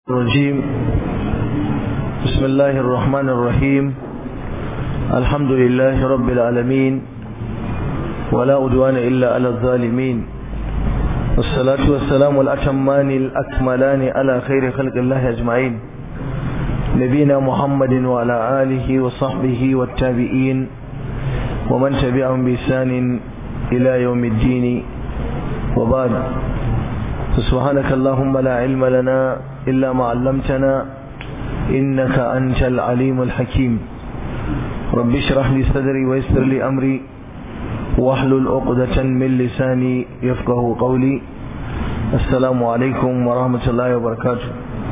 الرجيم بسم الله الرحمن الرحيم الحمد لله رب العالمين ولا أدوان إلا على الظالمين والصلاة والسلام الأتمان الأكملان على خير خلق الله أجمعين نبينا محمد وعلى آله وصحبه والتابعين ومن تبعهم بإحسان إلى يوم الدين وبعد سبحانك اللهم لا علم لنا إلا ما علمتنا إنك أنت العليم الحكيم رب اشرح لي صدري ويسر لي أمري واحلل عقدة من لساني يفقه قولي السلام عليكم ورحمة الله وبركاته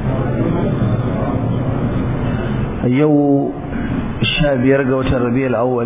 يو الشاب يرقى الربيع الأول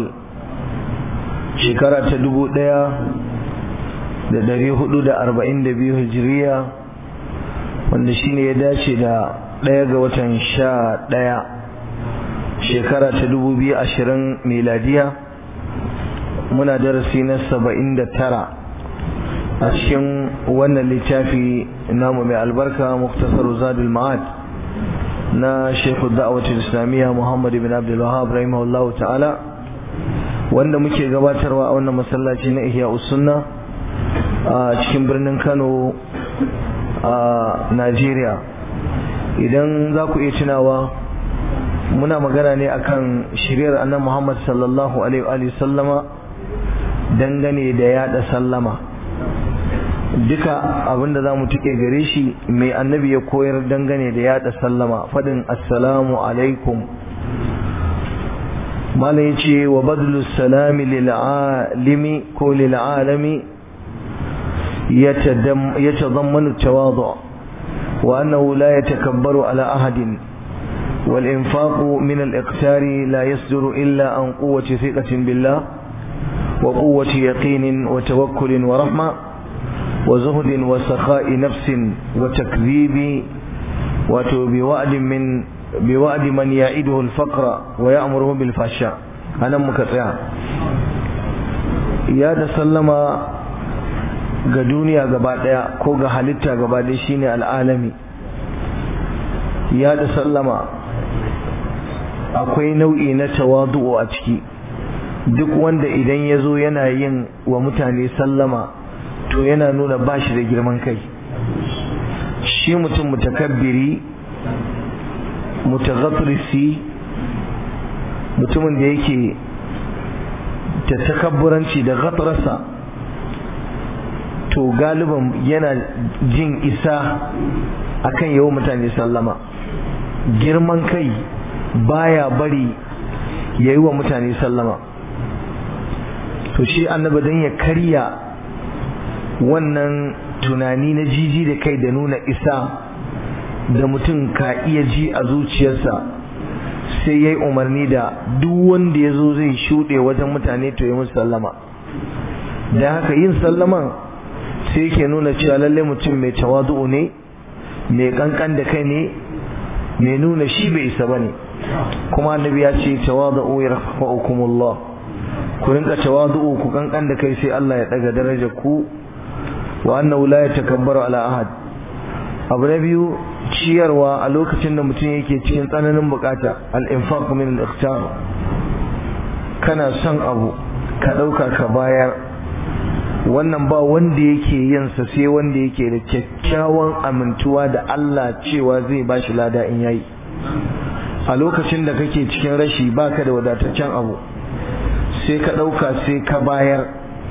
شكرا تدبو ديا da dari hudu da arba'in da biyu hijiriya wanda shine ya dace da ɗaya ga watan sha ɗaya shekara ta dubu biyu ashirin miladiya muna darasi na saba'in da tara a cikin wannan littafi namu mai albarka muktasar zadul ma'ad na shekhu da'awatul islamiyya muhammad bin abdul wahab rahimahullahu ta'ala wanda muke gabatarwa a wannan masallaci na ihya sunna a cikin birnin kano a najeriya idan za ku iya tunawa muna magana ne akan shiryar annan muhammad sallallahu alaihi sallama dangane da yada sallama duka abinda za mu tuke gare shi mai annabi ya koyar dangane da yada sallama faɗin assalamu alaikum mala ya ce wa badlu salami lil'alimi ko lil'alami يتضمن التواضع وأنه لا يتكبر على أحد والإنفاق من الإقتار لا يصدر إلا عن قوة ثقة بالله وقوة يقين وتوكل ورحمة وزهد وسخاء نفس وتكذيب بوعد من بوعد من يعيده الفقر ويأمره بالفحشاء أنا مكتئ يا تسلم ga duniya gaba daya ko ga halitta gaba daya shine al'alami ya da sallama akwai nau'i na tawadu'u a ciki duk wanda idan ya zo yana yin wa mutane sallama to yana nuna bashi da girman kai shi mutum mutakabbiri mutaghatrisi mutumin da yake ta takabburanci da ghatrasa to galiban yana jin isa akan yawan mutane sallama girman kai baya bari ya yi wa mutane sallama to shi annaba don ya karya wannan tunani na jiji da kai da nuna isa da mutum ka iya ji a zuciyarsa sai ya yi umarni da duk wanda ya zo zai shuɗe wajen mutane to yi musu sallama da haka yin sallaman sai yake nuna cewa lalle mutum mai tawadu'u ne mai kankan da kai ne mai nuna shi bai isa bane kuma annabi ya ce tawadu'u yarfa'ukumullah ku rinka tawadu'u ku kankan da kai sai Allah ya daga darajar ku wa annahu la yatakabbaru ala ahad abu na biyu ciyarwa a lokacin da mutum yake cikin tsananin bukata al-infaq min al-ikhtar kana son abu ka dauka ka bayar wannan ba wanda yake yin sa sai wanda yake da kyakkyawan amintuwa da Allah cewa zai bashi lada in yayi a lokacin da kake cikin rashi baka da wadataccen abu sai ka dauka sai ka bayar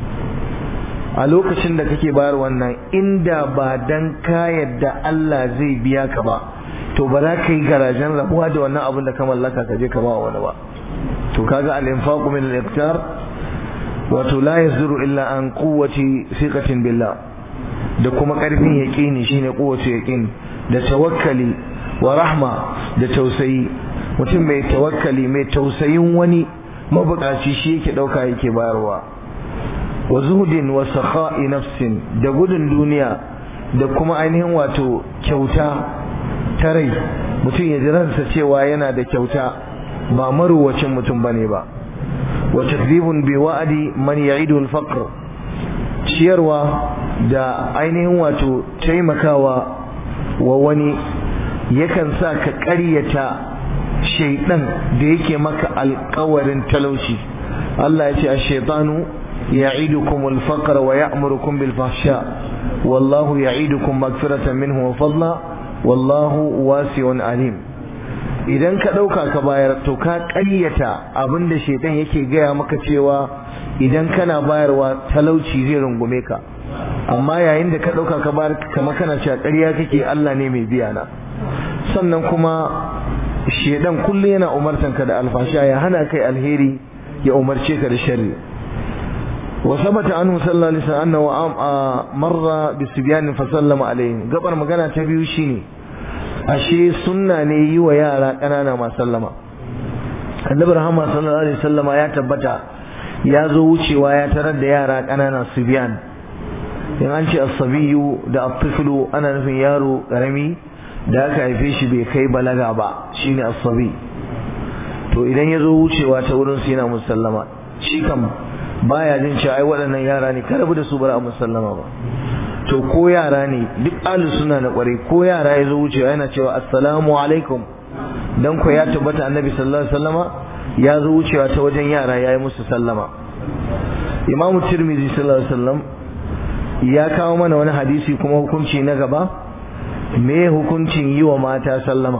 a lokacin da kake bayar wannan inda ba dan ka yadda Allah zai biya ka ba to ba za ka yi garajen rabuwa da wannan abin da ka mallaka ka je ka ba wani ba to kaga al-infaqu min al-iqtar wato la yazuru illa an quwwati thiqatin billah da kuma karfin yaqini shine quwwati yaqin da tawakkali wa rahma da tausayi mutum mai tawakkali mai tausayin wani mabukaci shi yake dauka yake bayarwa wa zuhdin wa sakha'i nafsin da gudun duniya da kuma ainihin wato kyauta ta rai mutum ya jiransa cewa yana da kyauta ba maruwacin mutum bane ba وتكذيب بوعد من يعيد الفقر ciyarwa da ainihin wato taimakawa wa wani yakan sa ka ƙaryata shaidan da yake maka alƙawarin talauci Allah ya ce ash-shaytanu ya'idukum al-faqra wa ya'murukum bil fahsha wallahu ya'idukum magfiratan minhu wa fadla wallahu wasi'un alim idan ka ɗauka ka bayar to ka ƙaryata abinda shaitan yake gaya maka cewa idan kana bayarwa talauci zai rungume ka amma yayin da ka ɗauka ka bayar kama kana cewa ƙarya kake Allah ne mai biya na sannan kuma shaitan kullum yana umartan ka da alfasha ya hana kai alheri ya umarce ka da sharri wa sabata anhu sallallahu alaihi wasallam annahu marra bisibyan fa sallama alaihi gabar magana ta biyu shine ashe sunna ne yi wa yara ƙanana ma sallama annabi rahama sallallahu alaihi wasallama ya tabbata ya zo wucewa ya tarar da yara ƙanana su biyan in an ce asabiyu da atiflu ana nufin yaro ƙarami da aka haife shi bai kai balaga ba shine asabi to idan ya zo wucewa ta wurin su yana musallama shi kam baya jin cewa ai waɗannan yara ne ka rabu da su bara a musallama ba to ko yara ne duk alu suna na kware ko yara ya zo wucewa yana cewa assalamu alaikum dan ko ya tabbata annabi sallallahu alaihi wasallama ya zo wucewa ta wajen yara yayi musu sallama imamu tirmidhi sallallahu alaihi wasallam ya kawo mana wani hadisi kuma hukunci na gaba me hukuncin yi wa mata sallama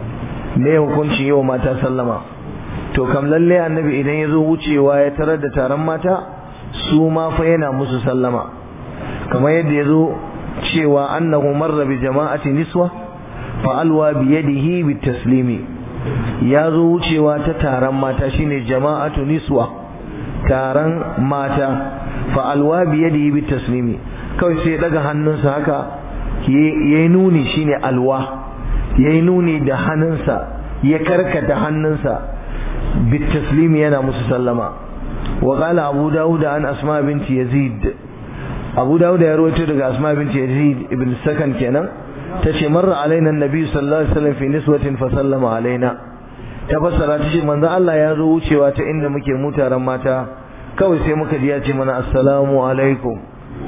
me hukuncin yi wa mata sallama to kam lalle annabi idan ya zo wucewa ya tarar da taron mata su ma fa yana musu sallama kamar yadda ya zo cewa annahu marra bi jama'ati niswa fa alwa bi yadihi bi taslimi ya zo wucewa ta taron mata shine jama'atu niswa taron mata fa alwa bi yadihi bi taslimi kawai sai daga hannunsa haka yayi nuni shine alwa yayi nuni da hannunsa ya karkata hannunsa bi taslimi yana musu sallama wa qala abu dawud an asma binti yazid abu dawud ya rawaito daga asma binti yazid ibn sakan kenan tace marra alaina annabi sallallahu alaihi wasallam fi niswatin fa sallama alaina ta fassara tace manzo Allah ya zo wucewa ta inda muke mutaran mata kawai sai muka ji ya ce mana assalamu alaikum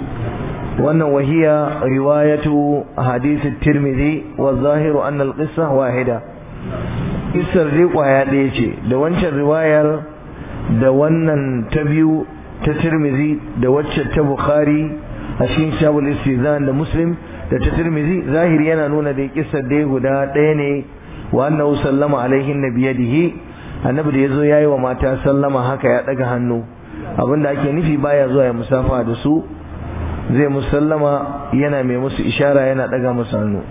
wannan wahiya riwayatu hadith at-tirmidhi wa zahiru anna al-qissa wahida kissar dai kwaya ɗaya ce da wancan riwayar da wannan ta biyu ta tirmizi da wacce ta bukhari a cikin shabul istizan da muslim da ta tirmizi zahiri yana nuna da kissar dai guda ɗaya ne wa annahu sallama alaihi nabiyadihi annabi da yazo yayi wa mata sallama haka ya daga hannu abinda ake nufi baya zuwa ya musafa da su zai musallama yana mai musu ishara yana daga musu hannu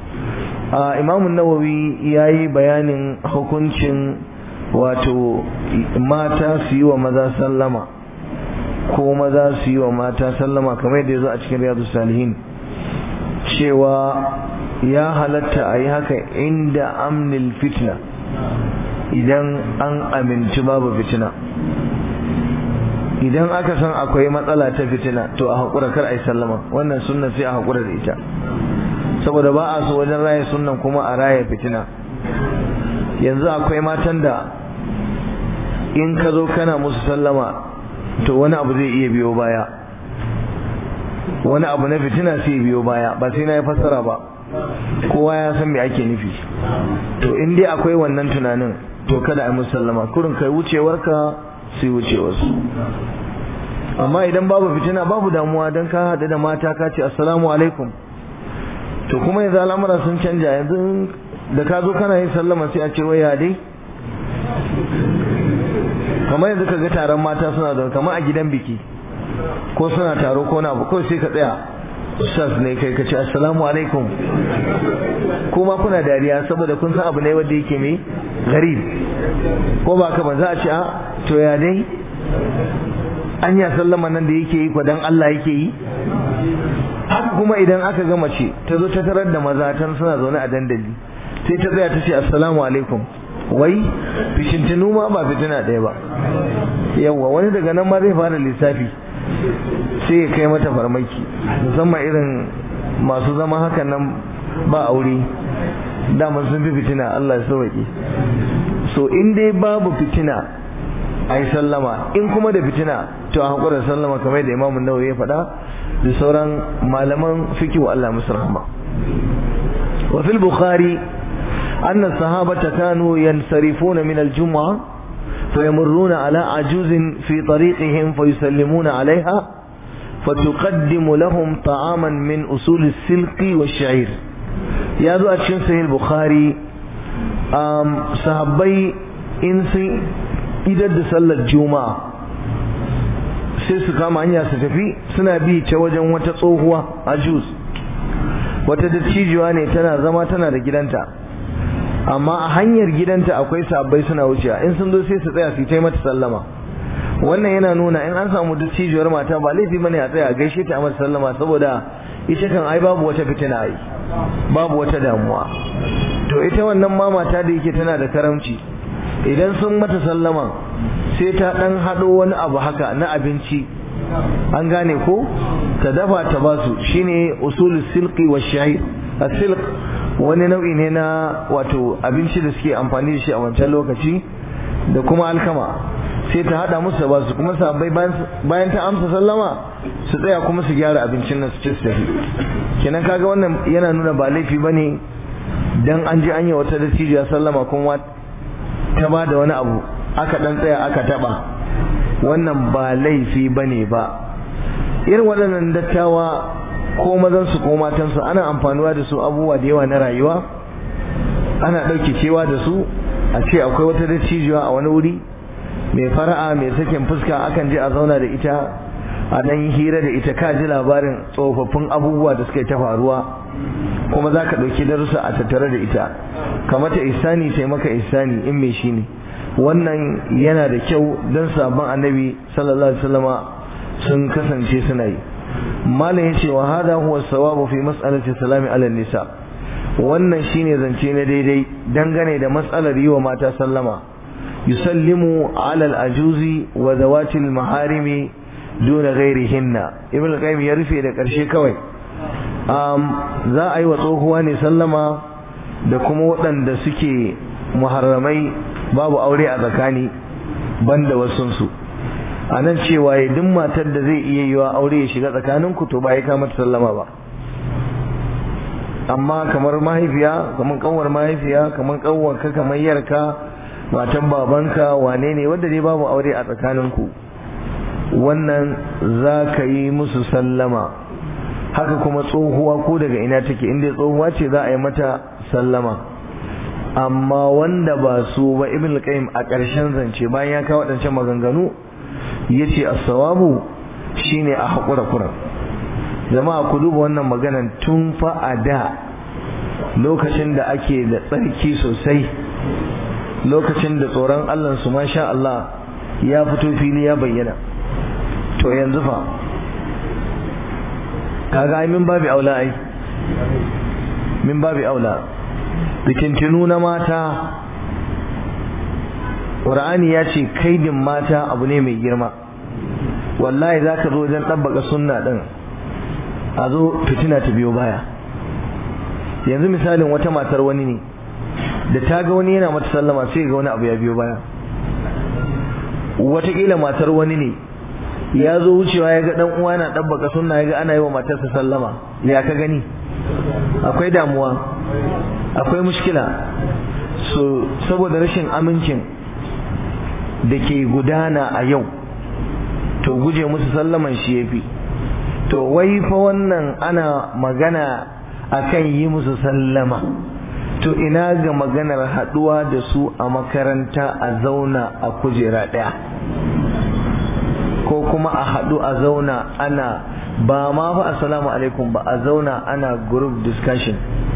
a imamun nawawi yayi bayanin hukuncin wato mata su yi wa maza sallama ko maza su yi wa mata sallama kamar yadda ya zo a cikin riyadu salihin cewa ya halatta a yi haka inda amnil fitna idan an aminci babu fitina idan aka san akwai matsala ta fitina to a haƙura kar a yi sallama wannan sunna sai a haƙura da ita saboda ba a so wajen raya sunnan kuma a raya fitina yanzu akwai matan da in ka zo kana musu sallama to wani abu zai iya biyo baya wani abu na fitina sai biyo baya ba sai na yi fassara ba kowa ya san me ake nufi to in dai akwai wannan tunanin to kada a musu sallama kurin kai wucewarka sai wucewarsu amma idan babu fitina babu damuwa don ka haɗu da mata ka ce assalamu alaikum to kuma yanzu al'amura sun canja yanzu da ka zo kana yin sallama sai a ce waya dai kamar yanzu ka ga taron mata suna zaune kamar a gidan biki ko suna taro ko na kawai sai ka tsaya ustaz ne kai ka ce assalamu alaikum kuma kuna dariya saboda kun san abu ne wanda yake mai garib ko ba ka ba za a ce a to ya dai anya sallama nan da yake yi dan Allah yake yi haka kuma idan aka ga mace ta zo ta tarar da maza tan suna zaune a dandali sai ta tsaya ta ce assalamu alaikum wai fishintinu ma ba fitina ɗaya ba yawwa wani daga nan ma zai fara lissafi sai ya kai mata farmaki musamman irin masu zama hakan nan ba aure daman sun fi fitina Allah ya sauke so in dai babu fitina a yi sallama in kuma da fitina to a haƙura sallama kamar da imamun nawawi ya faɗa da sauran malaman fiki wa Allah musu rahama wa fil bukhari أن الصحابة كانوا ينصرفون من الجمعة فيمرون على عجوز في طريقهم فيسلمون عليها فتقدم لهم طعاما من أصول السلق والشعير يا ذو أتشن سهل البخاري صحابي إنسي إذا دسل الجمعة sai su kama hanya su tafi suna bi ta wajen wata tsohuwa a jus wata dattijuwa ne tana zama tana da gidanta amma a hanyar gidanta akwai sabbai suna wucewa in sun zo sai su tsaya su yi mata sallama wannan yana nuna in an samu dattijuwar mata ba laifi bane a tsaya a gaishe ta a mata sallama saboda ita kan ai babu wata fitina ai babu wata damuwa to ita wannan ma mata da yake tana da karamci idan sun mata sallama sai ta dan hado wani abu haka na abinci an gane ko ta dafa ta basu shine usulul silqi wa shahid as-silq wani nau'i ne na wato abinci da suke amfani da shi a wancan lokaci da kuma alkama sai ta hada musu da basu kuma sabai bayan ta amsa sallama su tsaya kuma su gyara abincin nan su ci su tafi kenan kaga wannan yana nuna ba laifi bane dan an je an yi wata dattijuwa sallama kuma ta ba da wani abu aka dan tsaya aka taba wannan ba laifi bane ba irin waɗannan dattawa ko mazansu ko matansu ana amfanuwa da su abubuwa da yawa na rayuwa ana ɗauke cewa da su a ce akwai wata dattijuwa a wani wuri mai fara'a mai sakin fuska akan je a zauna da ita a dan hira da ita ka ji labarin tsofaffin abubuwa da suka ta faruwa kuma za ka ɗauki darussa a tattare da ita kamata isani sai maka isani in mai shi ne wannan yana da kyau don sabon annabi sallallahu alaihi wasallama sun kasance suna yi malam ya ce wa hada huwa sawabu fi mas'alati salami ala nisa wannan shine zance na daidai dangane da matsalar yi wa mata sallama yusallimu ala al-ajuzi wa zawati al-maharimi duna ghairihinna ibn al-qayyim ya rufe da karshe kawai za a yi wa tsohuwa ne sallama da kuma waɗanda suke muharramai babu aure a tsakani banda wasunsu a nan cewa ya duk matar da zai iya yiwa aure ya shiga tsakaninku to ba ya kama sallama ba amma kamar mahaifiya kamar kanwar mahaifiya kamar kanwarka kamar yarka matan babanka wane ne wanda dai babu aure a tsakaninku wannan za ka yi musu sallama haka kuma tsohuwa ko daga ina take inda tsohuwa ce za a yi mata sallama amma wanda ba su ba ibn al-qayyim a ƙarshen zance bayan ya kawo waɗancan maganganu yace as-sawabu shine a haƙura kuran jama'a ku duba wannan maganan tun fa a da lokacin da ake da tsarki sosai lokacin da tsoron Allah su masha Allah ya fito fili ya bayyana to yanzu fa kaga ai min babi aula ai min babi aula bikintinu na mata Qur'ani ya ce kaidin mata abu ne mai girma wallahi zaka zo wajen ɗabbaka sunna din a zo fitina ta biyo baya yanzu misalin wata matar wani ne da ta ga wani yana mata sallama sai ga wani abu ya biyo baya wataƙila matar wani ne ya zo wucewa ya ga ɗan uwa yana ɗabbaka sunna ya ga ana yi wa matarsa sallama ya ka gani akwai damuwa akwai mushkila so saboda rashin amincin da ke gudana a yau to guje musu sallaman shi ya fi to wai fa wannan ana magana akan yi musu sallama to ina ga maganar haduwa da su a makaranta a zauna a kujera daya ko kuma a hadu a zauna ana ba ma fa assalamu alaikum ba a zauna ana group discussion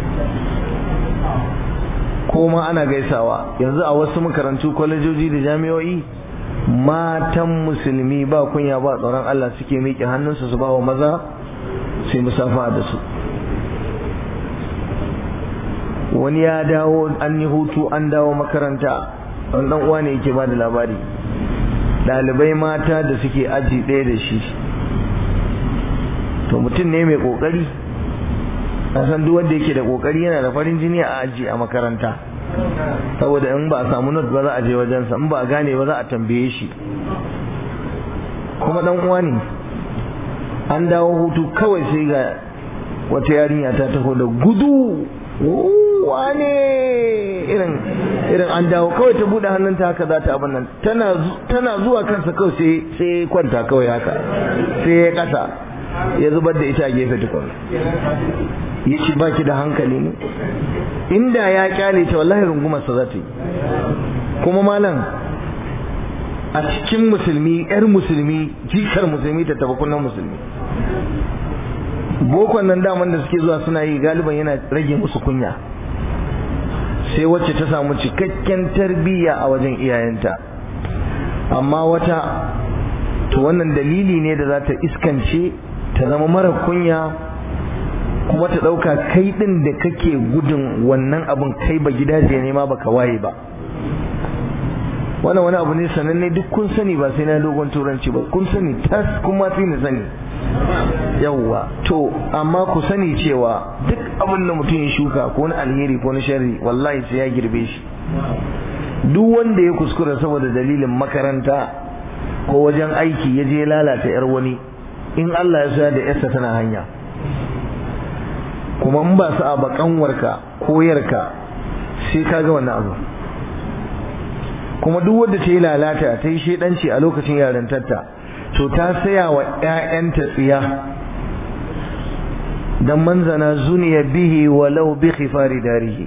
ko ma ana gaisawa yanzu a wasu makarantu kwalejoji da jami'o'i matan musulmi ba kunya ba tsoron Allah suke miƙe hannunsu su ba wa maza sai musafa da su wani ya dawo an yi hutu an dawo makaranta wani dan uwa ne yake ba da labari ɗalibai mata da suke aji ɗaya da shi to mutum ne mai ƙoƙari san duk wanda yake da ƙoƙari yana da farin jini a aji a makaranta saboda in ba a samu not ba za a je wajensa in ba a gane ba za a tambaye shi kuma dan uwa ne an dawo hutu kawai sai ga wata yarinya ta taho da gudu wane irin irin an dawo kawai ta bude hannunta haka za ta abin nan tana tana zuwa kansa kawai sai sai kwanta kawai haka sai ya kasa ya zubar da ita a gefe tukun ya ci baki da hankali ne inda ya kyale ta wallahi rungumarsa za ta yi kuma malam a cikin musulmi yar musulmi jikar musulmi ta taba kunnan musulmi bokon nan daman da suke zuwa suna yi galiban yana rage musu kunya sai wacce ta samu cikakken tarbiyya a wajen iyayenta amma wata to wannan dalili ne da za ta iskance ta zama mara kunya kuma ta ɗauka kai ɗin da kake gudun wannan abin kai ba gidaje ne ma baka waye ba wannan wani abu ne sananne duk kun sani ba sai na dogon turanci ba kun sani tas kuma fi ni sani yawwa to amma ku sani cewa duk abin da mutum ya shuka ko na alheri ko na sharri wallahi sai ya girbe shi duk wanda ya kuskura saboda dalilin makaranta ko wajen aiki ya je lalata yar wani in Allah ya sa da yarsa tana hanya kuma in ba su a bakanwarka ko yarka sai ka ga wannan abu kuma duk wanda ta yi lalata ta yi shedanci a lokacin yarintarta to ta saya wa ƴaƴanta tsiya dan manzana zuniya bihi walau bi khifari darihi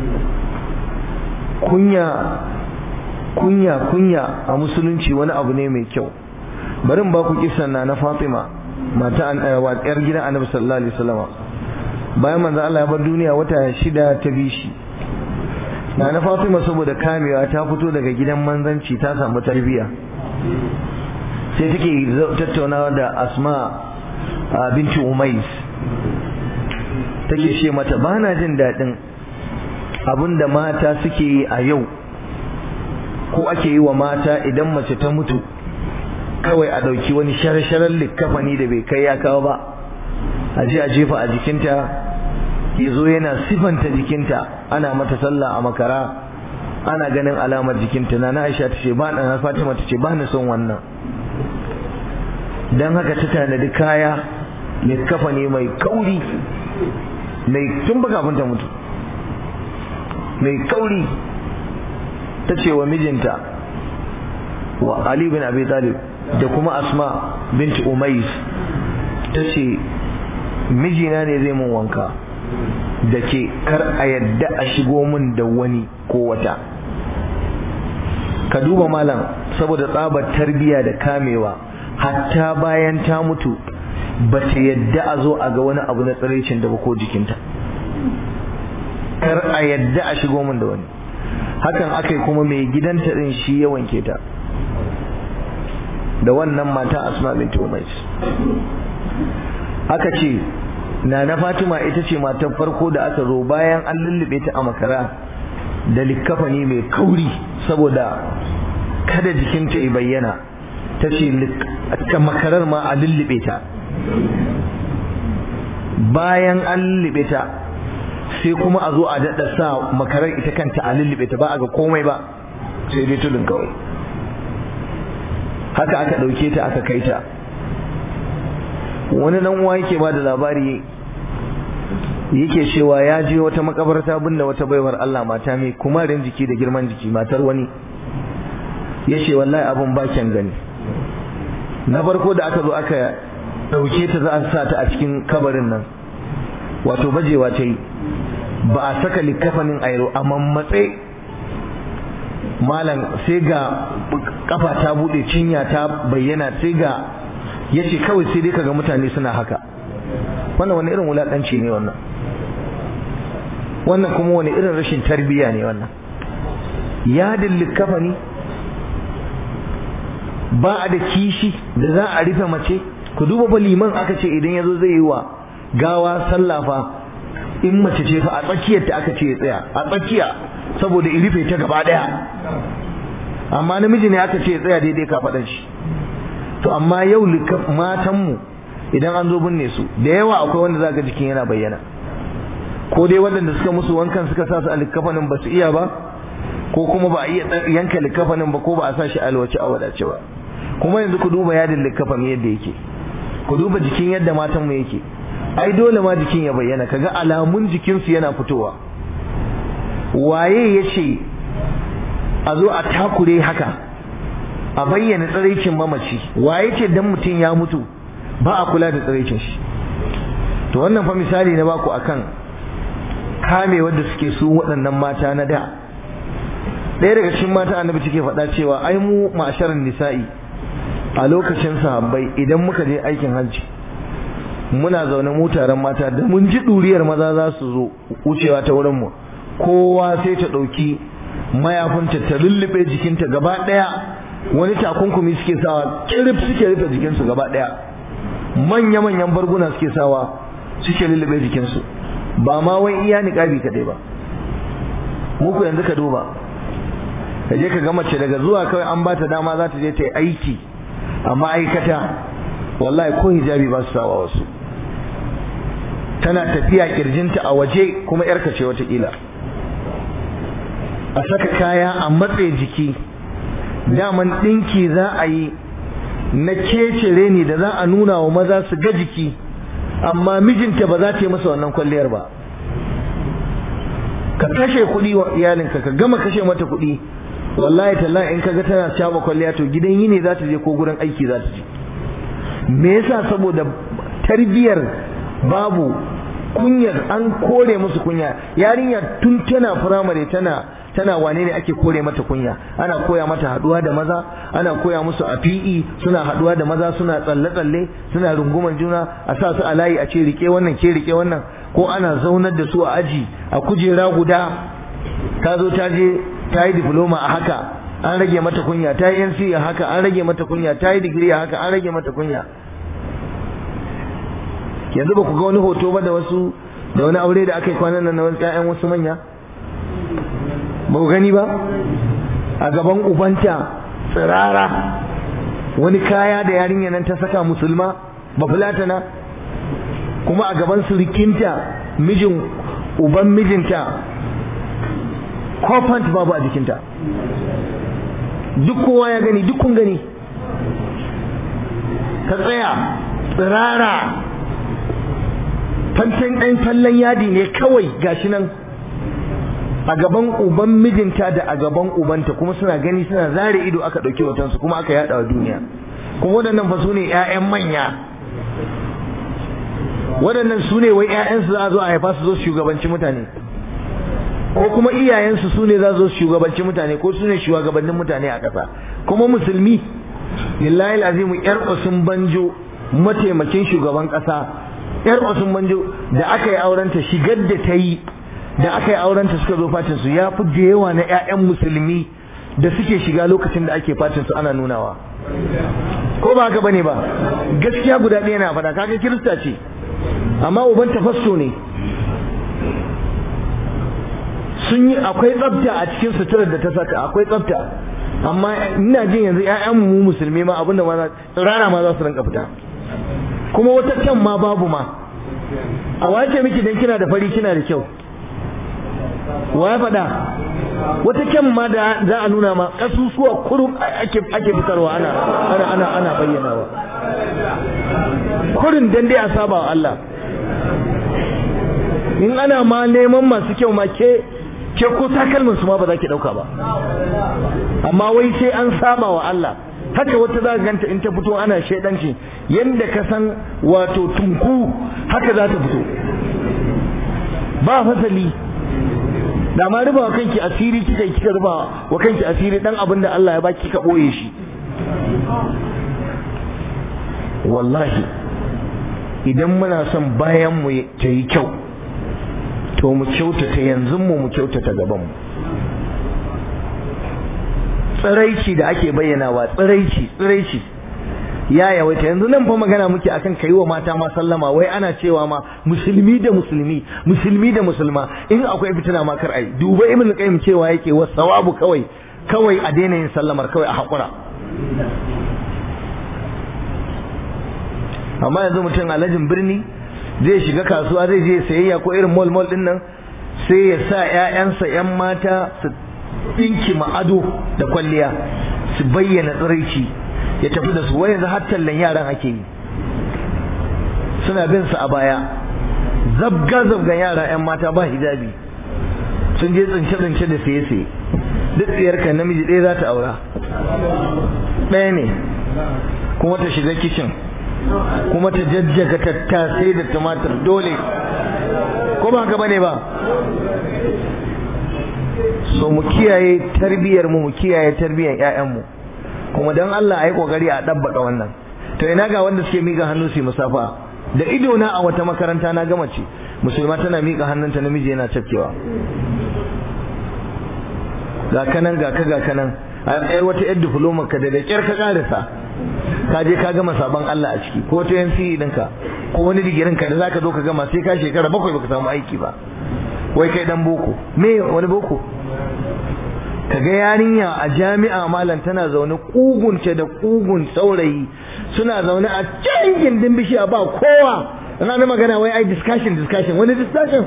kunya kunya kunya a musulunci wani abu ne mai kyau bari ba ku kisan na na Fatima mata an wa ƴar gidan Annabi sallallahu alaihi wasallam bayan manzo Allah ya bar duniya wata shida ta bishi na na Fatima saboda kamewa ta fito daga gidan manzanci ta samu tarbiyya sai take tattaunawa da Asma binti Umais take ce mata bana jin daɗin abinda mata suke yi a yau ko ake yi wa mata idan mace ta mutu kawai a ɗauki wani shara-sharar likkafani da bai kai ya kawo ba a je a jefa a jikinta ya zo yana sifanta jikinta ana mata sallah a makara ana ganin alamar jikinta na na aisha ta ce ba na fatima ta ce ba ni son wannan don haka ta tanadi kaya likkafani mai kauri mai tun ba kafin ta mutu mai kauri ta ce wa mijinta wa Ali bin Abi Talib da kuma Asma binti Umais ta ce mijina ne zai mun wanka da ke kar a yadda a shigo min da wani ko wata ka duba malam saboda tsabar tarbiya da kamewa hatta bayan ta mutu ba ta yadda a zo a ga wani abu na tsiraicin da ba ko jikinta kar a yadda a shigo min da wani hakan aka yi kuma mai gidanta din shi ya wanke ta da wannan mata asma binti umais aka ce na na fatima ita ce matar farko da aka zo bayan an lullube ta a makara da likkafani mai kauri saboda kada jikinta ya bayyana ta ce makarar ma a lullube ta bayan an lullube ta sai kuma a zo a daɗa sa makarar ita kanta a lullube ta ba a ga komai ba sai dai tudun kawai haka aka ɗauke ta aka kai ta wani dan uwa yake ba da labari yake cewa ya je wata makabarta binne wata baiwar Allah mata mai kumarin jiki da girman jiki matar wani ya ce wallahi abin ba kyan gani na farko da aka zo aka ɗauke ta za a sa ta a cikin kabarin nan wato bajewa ta yi ba a saka likafanin airo a mammatse malam sai ga kafa ta bude cinya ta bayyana sai ga ya ce kawai sai dai kaga mutane suna haka wannan wani irin wulaƙanci ne wannan wannan kuma wani irin rashin tarbiyya ne wannan yadin likafani ba a da kishi da za a rufe mace ku duba ba liman aka ce idan ya zo zai yi wa gawa sallafa in mace ce fa a tsakiyar ta aka ce ya tsaya a tsakiya saboda in rufe ta gaba daya amma namiji ne aka ce ya tsaya daidai kafaɗan shi to amma yau matanmu idan an zo binne su da yawa akwai wanda zaka jikin yana bayyana ko dai waɗanda suka musu wankan suka sa su a likafanin ba su iya ba ko kuma ba a iya yanka likafanin ba ko ba a sa shi alwace a wadace ba kuma yanzu ku duba yadin likafan yadda yake ku duba jikin yadda matan mu yake ai dole ma jikin ya bayyana kaga alamun jikin su yana fitowa waye ya ce a zo a takure haka a bayyana tsiraicin mamaci waye ce dan mutum ya mutu ba a kula da tsiraicin shi to wannan fa misali na baku akan kame wanda suke su waɗannan mata na da ɗaya daga cikin mata annabi take faɗa cewa ai mu ma'asharin nisa'i a lokacin sahabbai idan muka je aikin hajji muna zaune mu taron mata da mun ji ɗuriyar maza za su zo wucewa ta wurin mu kowa sai ta ɗauki mayafinta ta lullube jikinta gaba ɗaya wani takunkumi suke sawa kirif suke rufe jikinsu gaba ɗaya manya-manyan barguna suke sawa suke lullube jikinsu ba ma wai iya niƙabi kaɗai ba muku yanzu ka duba ka je ka ga mace daga zuwa kawai an ba ta dama za ta je ta yi aiki a ma'aikata wallahi ko hijabi ba su sawa wasu tana tafiya kirjinta a waje kuma yarka ce watakila a saka kaya a matse jiki daman ɗinki za a yi na kecere ne da za a nuna wa maza su ga jiki amma mijinta ba za ta yi masa wannan kwalliyar ba ka kashe kuɗi wa iyalinka ka gama kashe mata kuɗi wallahi tallahi in kaga tana shaba kwalliya to gidan yini za ta je ko gurin aiki za ta je me yasa saboda tarbiyar babu kunyar an kore musu kunya yarinya tun tana firamare tana tana wane ne ake kore mata kunya ana koya mata haduwa da maza ana koya musu a PE suna haduwa da maza suna tsalle tsalle suna runguman juna a sa su a layi a ce rike wannan ke rike wannan ko ana zaunar da su a aji a kujera guda ta zo ta je ta yi diploma a haka an rage mata kunya ta yi NC a haka an rage mata kunya ta yi digiri a haka an rage mata kunya yanzu ba ku ga wani hoto ba da wasu da wani aure da aka yi kwanan nan na wasu ƴaƴan wasu manya ba ku gani ba a gaban ubanta tsirara wani kaya da yarinya nan ta saka musulma ba fulatana kuma a gaban surikinta mijin uban mijinta kofant babu a jikinta duk kowa ya gani duk kun gani ka tsaya tsirara fantan ɗan fallon yadi ne kawai gashi nan a gaban uban mijinta da a gaban ubanta kuma suna gani suna zare ido aka ɗauki hotonsu kuma aka yaɗa wa duniya kuma waɗannan fa su ne 'ya'yan manya waɗannan su ne wai 'ya'yansu za a zo a haifa su zo shugabanci mutane ko kuma iyayensu su ne za su zo shugabanci mutane ko su ne shugabannin mutane a ƙasa kuma musulmi lillahi azimu yar usun banjo mataimakin shugaban ƙasa yar usun banjo da aka yi aurenta shigar da ta yi da aka yi aurenta suka zo fatin su ya fi da yawa na 'ya'yan musulmi da suke shiga lokacin da ake fatin su ana nunawa ko ba haka bane ba gaskiya guda ɗaya na faɗa kaga kirista ce amma uban tafasso ne sun yi akwai tsafta a cikin suturar da ta saka akwai tsafta amma ina jin yanzu ƴaƴan mu musulmi ma abinda ma rana ma za su rinka fita kuma wata kyan ma babu ma a wace miki dan kina da fari kina da kyau wa ya faɗa wata kyan ma da za a nuna ma kasusuwa kurum ake ake fitarwa ana ana ana ana bayyanawa kurin dan dai a saba wa Allah in ana ma neman masu kyau ma ke ke ko takalmin su ma ba za ki dauka ba amma wai sai an saba wa Allah haka wata za ganta in ta fito ana shaidanci yanda ka san wato tunku haka za ta fito ba fasali da ma ruba wa kanki asiri kika kika ruba wa kanki asiri dan abin da Allah ya baki ka boye shi wallahi idan muna son bayan mu ta yi kyau to mu kyautata yanzu mu mu kyautata gaban mu tsiraici da ake bayyanawa tsiraici tsiraici ya yawaita yanzu nan fa magana muke akan kai wa mata ma sallama wai ana cewa ma musulmi da musulmi musulmi da musulma in akwai fitina ma kar ai duba ibn qayyim cewa yake wa sawabu kawai kawai a daina yin sallamar kawai a hakura amma yanzu mutum alhajin birni zai shiga kasuwa zai je sayayya ko irin mall mall din nan sai ya sa ƴaƴansa ƴan mata su dinki ado da kwalliya su bayyana tsiraici ya tafi da su wai yanzu har tallan yaran ake yi suna bin su a baya zabga zabgan yara ƴan mata ba hijabi sun je tsince tsince da siye siye duk tsiyarka namiji ɗaya za ta aura ɗaya ne kuma ta shiga kicin kuma ta jajjaga tattasai da tumatir dole ko ba haka bane ba so mu kiyaye tarbiyar mu mu kiyaye tarbiyar ƴaƴan mu kuma dan Allah ayi kokari a dabbaka wannan to ina ga wanda suke miƙa hannu su musafa da ido na a wata makaranta na gama ce musulma tana miƙa hannunta namiji yana cafkewa ga kanan ga ka ga kanan a yar wata yar diploma ka da da kyar ka karasa ka je ka gama sabon Allah a ciki ko ta NCE ɗinka ko wani digirin ka da zaka zo ka gama sai ka shekara bakwai baka samu aiki ba wai kai dan boko me wani boko kaga yarinya a jami'a malam tana zaune kugunce da kugun saurayi suna zaune a can gindin bishiya ba kowa ana magana wai ai discussion discussion wani discussion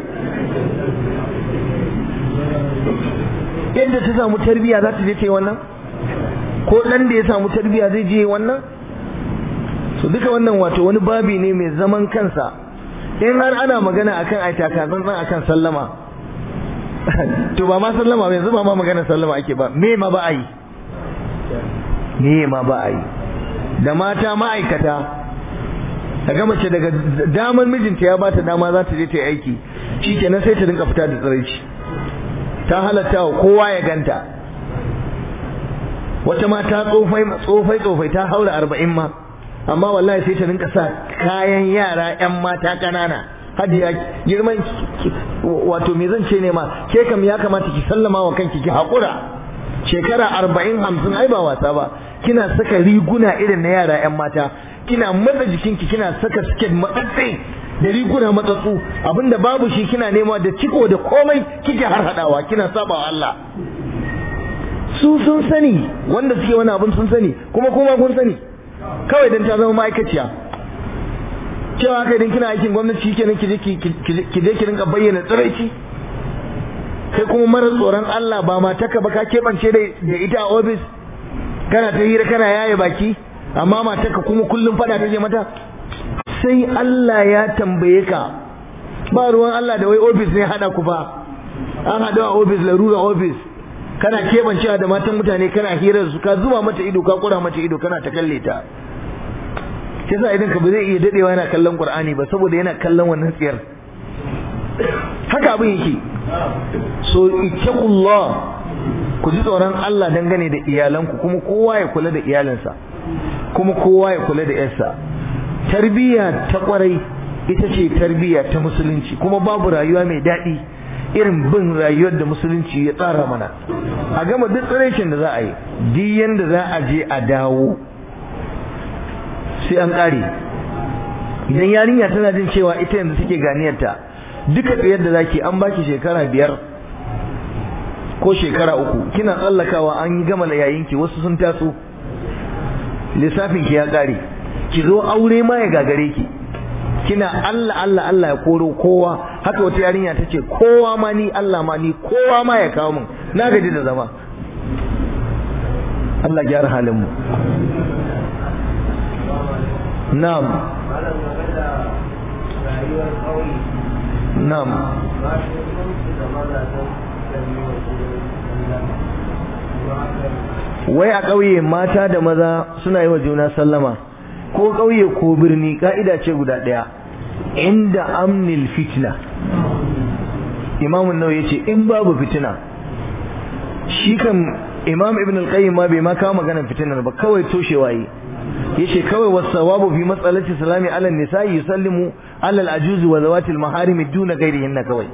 yadda ta samu tarbiya za ta je ta yi wannan ko dan da ya samu tarbiya zai je wannan so duka wannan wato wani babi ne mai zaman kansa in har ana magana akan ai takazantsan akan sallama to ba ma sallama ba yanzu ba ma magana sallama ake ba me ma ba a yi me ma ba a yi da mata ma'aikata daga mace daga damar mijinta ya bata dama za ta je ta yi aiki shikenan sai ta rinka fita da tsiraici ta halatta wa kowa ya ganta wata mata tsofai tsofai tsofai ta haura arba'in ma amma wallahi sai ta rinka sa kayan yara yan mata kanana hadiya girman wato me zan ce ne ma ke kam ya kamata ki sallama wa kanki ki haƙura shekara arba'in hamsin ai ba wasa ba kina saka riguna irin na yara yan mata kina matsa jikinki kina saka siket matsatsai da riguna matsatsu abinda babu shi kina nema da ciko da komai kike har hadawa kina saba wa Allah su sun sani wanda suke wani abin sun sani kuma kuma kun sani kawai dan ta zama ma'aikaciya cewa kai dan kina aikin gwamnati kenan ki je ki je ki rinka bayyana tsiraici kai kuma mara tsoron Allah ba mataka ba ka keɓance da ita a ofis kana ta hira kana yaye baki amma mataka kuma kullum fada take mata sai Allah ya tambaye ka ba ruwan Allah da wai ofis ne hada ku ba an haɗu a ofis larura ofis kana keɓancewa da matan mutane kana hirar su ka zuba mata ido ka kura mata ido kana ta kalle ta sai sa idan ka ba zai iya dadewa yana kallon Qur'ani ba saboda yana kallon wannan tsiyar haka abin yake so ittaqullah ku ji tsoron Allah dangane da iyalanku kuma kowa ya kula da iyalinsa kuma kowa ya kula da yarsa tarbiyya ta kwarai ita ce tarbiyya ta musulunci kuma babu rayuwa mai daɗi irin bin rayuwar da musulunci ya tsara mana a gama duk tsiraicin da za a yi duk yanda za a je a dawo sai an ƙare idan yarinya tana jin cewa ita yanzu suke ganiyarta duka tsayar da zaki an baki shekara biyar ko shekara uku kina tsallakawa an yi gama yayinki wasu sun taso lissafin ki ya ƙare ki zo aure ma ya gagare ki kina Allah Allah Allah ya koro kowa haka wata yarinya ta ce kowa ma ni Allah ma ni kowa ma ya kawo min na gaji da zama Allah gyara halin mu na'am na'am wai a ƙauye mata da maza suna yi wa juna sallama ko ƙauye ko birni ka'ida ce guda ɗaya inda amnil fitna imamun nau ya ce in babu fitina shi kan imam ibn al-qayyim ma bai ma kawo maganar fitinar ba kawai toshewa yi yace kawai wasawabu fi mas'alati salami ala nisa'i yusallimu ala al-ajuz wa zawati al-maharim duna ghairihinna kawai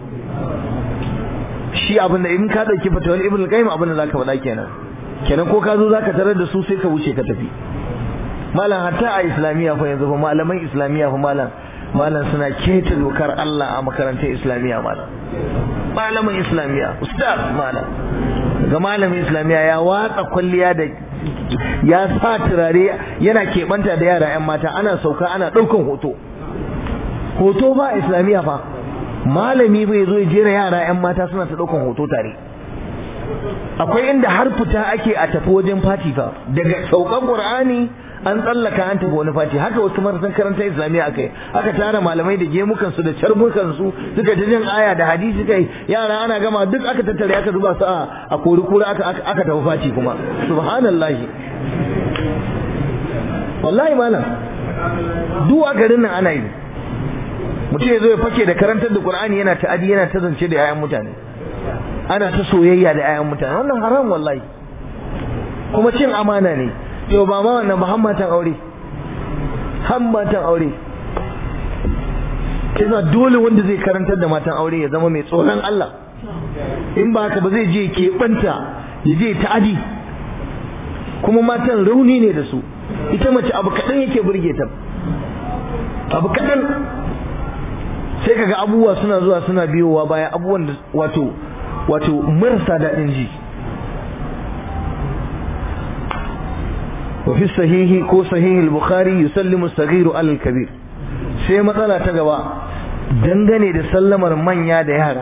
shi abin da in ka dauki fatawar ibn al-qayyim abin da zaka faɗa kenan kenan ko ka zo zaka tarar da su sai ka wuce ka tafi malam hatta a islamiyya fa yanzu fa malaman islamiyya fa malam malam suna keta dokar Allah a makarantar islamiyya malam malamin islamiyya ustaz malam ga malamin islamiyya ya watsa kwalliya da ya sa turare yana keɓanta da yara 'yan mata ana sauka ana ɗaukan hoto hoto ba islamiyya fa malami bai zo ya jera yara 'yan mata suna ta ɗaukan hoto tare akwai inda har fita ake a tafi wajen fati fa daga saukan qur'ani an tsallaka an tafi wani fati haka wasu marasan karanta islamiyya aka yi aka tara malamai da gemukan su da carbukan su suka ta jin aya da hadisi kai yara ana gama duk aka tattare aka zuba su a kori kura aka aka tafi fati kuma subhanallahi wallahi malam duk a garin nan ana yi mutum ya zo ya fake da karantar da qur'ani yana ta'adi yana ta zance da 'ya'yan mutane ana ta soyayya da 'ya'yan mutane wannan haram wallahi kuma cin amana ne yau ba ma wannan ba hammatan aure hammatan aure kisa dole wanda zai karantar da matan aure ya zama mai tsoron Allah in ba haka ba zai je keɓanta ya je ta'adi kuma matan rauni ne da su ita mace abu kaɗan yake burge ta abu kaɗan sai kaga abubuwa suna zuwa suna biyowa baya abubuwan da wato wato marasa daɗin ji وفي الصحيح كو صحيح البخاري يسلم الصغير على الكبير sai matsala ta gaba dangane da sallamar manya da yara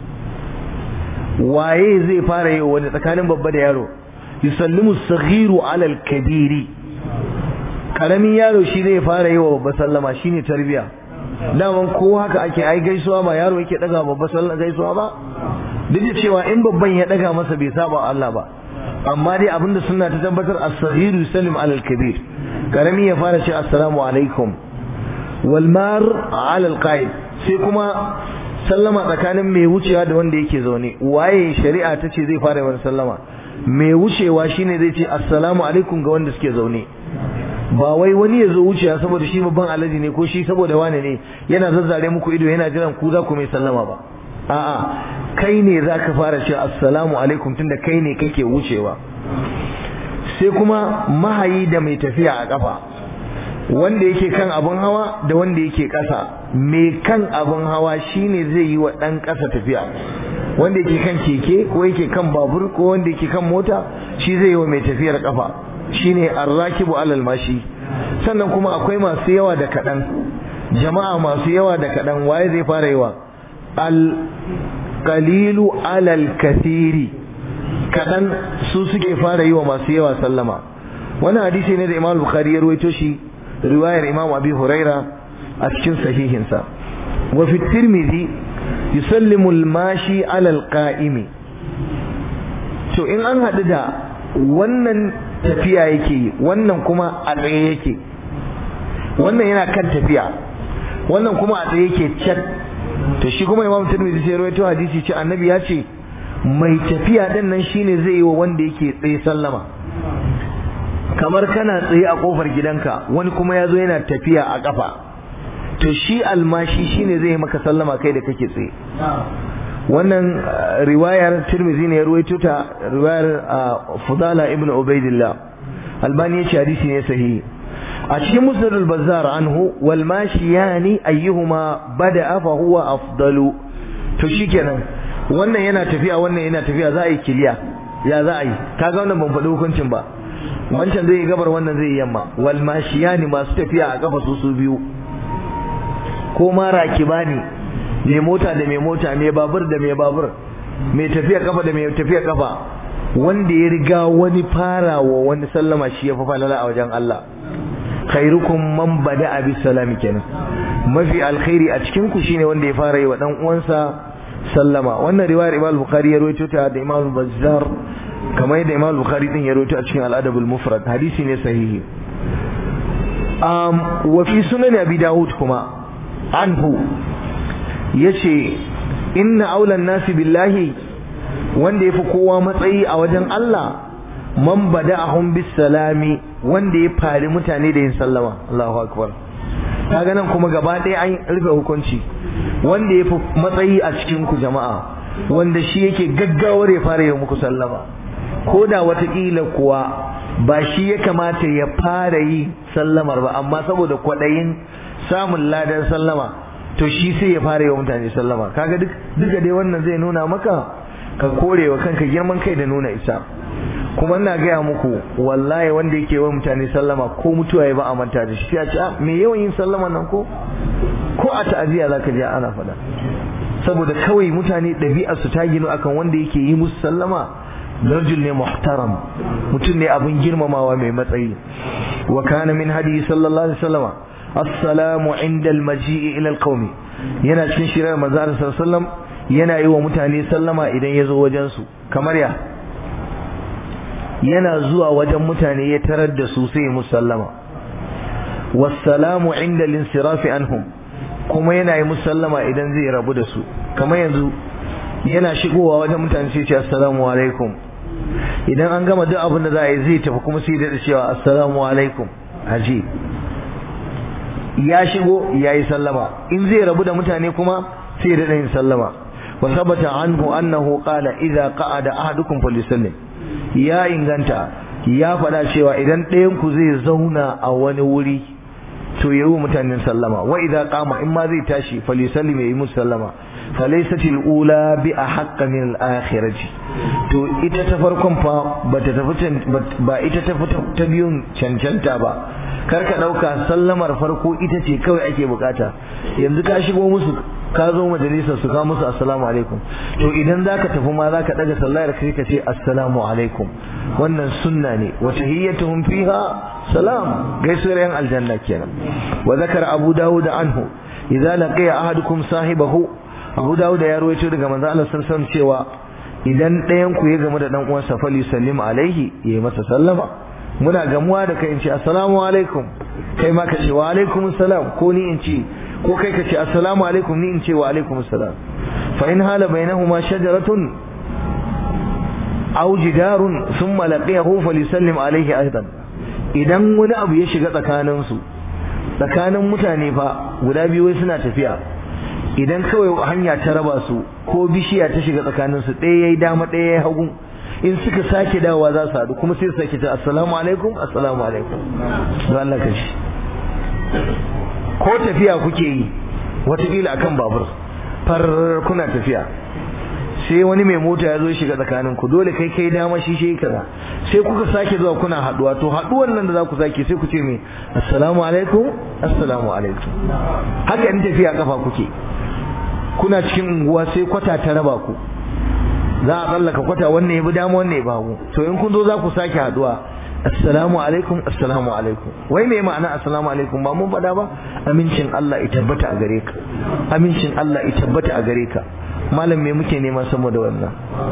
waye zai fara yi wani tsakanin babba da yaro yusallimu saghiru ala al-kabiri karamin yaro shi zai fara yi wa babba sallama shine tarbiya daman ko haka ake ai gaisuwa ba yaro yake daga babba sallama gaisuwa ba duk da cewa in babban ya daga masa bai saba Allah ba amma dai abinda suna ta tabbatar as-saghiru yusallim ala al-kabir karami ya fara ce assalamu alaikum wal mar ala al-qa'id sai kuma sallama tsakanin mai wucewa da wanda yake zaune waye shari'a ta ce zai fara wani sallama mai wucewa shine zai ce assalamu alaikum ga wanda suke zaune ba wai wani ya zo wucewa saboda shi babban alaji ne ko shi saboda wane ne yana zazzare muku ido yana jiran ku za ku mai sallama ba a'a kai ne za ka fara ce assalamu alaikum tunda kai ne kake wucewa sai kuma mahayi da mai tafiya a kafa wanda yake kan abun hawa da wanda yake ƙasa mai kan abun hawa shine zai yi wa ɗan ƙasa tafiya wanda yake kan keke ko yake kan babur ko wanda yake kan mota shi zai yi wa mai tafiyar kafa shine arrakibu alal mashi sannan kuma akwai masu yawa da kaɗan jama'a masu yawa da kaɗan waye zai fara yawa alƙalilu alal kathiri kaɗan su suke fara yi wa masu yawa sallama wani hadisi ne da imam bukhari ya ruwaito shi riwayar imam abi huraira a cikin sahihinsa wa fi tirmidhi yusallimu al-mashi alal qa'imi to in an haɗu da wannan tafiya yake wannan kuma a tsaye yake wannan yana kan tafiya wannan kuma a tsaye yake cak to shi kuma imam tirmidhi sai rawaito hadisi ce annabi ya ce mai tafiya din nan shine zai yi wa wanda yake tsaye sallama kamar kana tsaye a kofar gidanka wani kuma ya zo yana tafiya a kafa to shi almashi shine zai maka sallama kai da kake tsaye wannan riwayar tirmidhi ne ya ruwaito ta riwayar fudala ibn ubaidillah albani ya ce hadisi ne sahihi a cikin musnad al-bazzar anhu wal mashiyani ayyuhuma bada'a fa huwa afdalu to shikenan wannan yana tafiya wannan yana tafiya za a yi kiliya ya za a yi kaga wannan ban faɗi hukuncin ba wancan zai yi gabar wannan zai yi yamma wal mashiyani masu tafiya a kafa su su biyu ko ma rakibani mai mota da mai mota mai babur da mai babur mai tafiya kafa da mai tafiya kafa wanda ya riga wani fara wa wani sallama shi ya fi falala a wajen Allah khairukum man bada bis salami kenan mafi alkhairi a cikin ku shine wanda ya fara yi wa dan uwansa sallama wannan riwayar Imam Bukhari ya rawaito ta da Imam Bazzar kamar yadda Imam Bukhari din ya rawaito a cikin Al-Adab al-Mufrad hadisi ne sahihi um wa fi sunan Abi Dawud kuma anhu yace inna aulan nasi billahi wanda yafi kowa matsayi a wajen Allah man bada'ahum bis salami wanda ya fari mutane da yin sallama Allahu akbar kaga nan kuma gaba ɗaya an rufe hukunci wanda yafi matsayi a cikin ku jama'a wanda shi yake gaggawar ya fara yi muku sallama ko da watakila kuwa ba shi ya kamata ya fara yi sallamar ba amma saboda kwaɗayin samun ladan sallama to shi sai ya fara yi wa mutane sallama kaga duk duka dai wannan zai nuna maka ka kore wa kanka girman kai da nuna isa kuma ina gaya muku wallahi wanda yake wa mutane sallama ko mutuwa ya ba a manta da shi sai a ce ah me yawan yin sallama nan ko ko a ta'aziyya zaka je ana faɗa saboda kawai mutane ɗabi'ar su ta ginu akan wanda yake yi musu sallama rajul ne muhtaram mutum ne abin girmamawa mai matsayi wa kana min hadi sallallahu alaihi wasallam assalamu inda almaji'i ila alqawmi yana cikin shirar manzo sallallahu alaihi wasallam yana yi wa mutane sallama idan ya zo wajen su kamar ya yana zuwa wajen mutane ya tarar da su sai musallama wassalamu inda linsirafi anhum kuma yana yi musallama idan zai rabu da su kamar yanzu yana shigowa wajen mutane sai ce assalamu alaikum idan an gama duk abin da za a yi zai tafi kuma sai da cewa assalamu alaikum haji ya shigo ya yi sallama in zai rabu da mutane kuma sai da yin sallama wa sabata anhu annahu qala idza qa'ada ahadukum falyusallim ya inganta ya faɗa cewa idan ɗayan ku zai zauna a wani wuri to yayi wa mutanen sallama wa idza qama in ma zai tashi falyusallim yayi musu sallama falaysat al-ula bi ahqqa min al-akhirati to ita ta farkon fa bata tafi ba ita ta ta biyun cancanta ba kar ka dauka sallamar farko ita ce kawai ake bukata yanzu ka shigo musu ka zo majalisar su ka musu assalamu alaikum to idan zaka tafi ma zaka daga sallar kai ka ce assalamu alaikum wannan sunna ne wa tahiyyatuhum fiha salam gaisuwar yan aljanna kenan wa zakara abu dawud anhu idza laqiya ahadukum sahibahu abu dawud ya ruwaito daga manzo Allah sallallahu alaihi cewa idan ɗayan ku ya gamu da dan uwansa fali sallim alaihi yayi masa sallama muna gamuwa da kai in ce assalamu alaikum kai ma ka ce wa alaikum assalam ko ni in ce ko kai ka ce assalamu alaikum ni in ce wa alaikum assalam fa in hala bainahuma shajaratun aw jidarun thumma laqiyahu falyusallim alaihi aidan idan wani abu ya shiga tsakanin su tsakanin mutane fa guda biyu wai suna tafiya idan kawai hanya ta raba su ko bishiya ta shiga tsakanin su ɗaya yayi dama ɗaya yayi hagu in suka sake dawowa za su haɗu kuma sai su sake ta assalamu alaikum assalamu alaikum don Allah ka shi ko tafiya kuke yi watakila akan babur far kuna tafiya sai wani mai mota ya zo shiga tsakanin ku dole kai kai dama shi shi kaza sai kuka sake zuwa kuna haduwa to haduwan nan da za ku sake sai ku ce me assalamu alaikum assalamu alaikum haka in tafiya kafa kuke kuna cikin unguwa sai kwata ta raba ku za a tsallaka kwata wannan ya bi dama wannan ya babu to in kun zo za ku sake haduwa assalamu alaikum assalamu alaikum wai me ma'ana assalamu alaikum ba mun faɗa ba amincin Allah ya tabbata a gare ka amincin Allah ya tabbata a gare ka malam me muke nema saboda wannan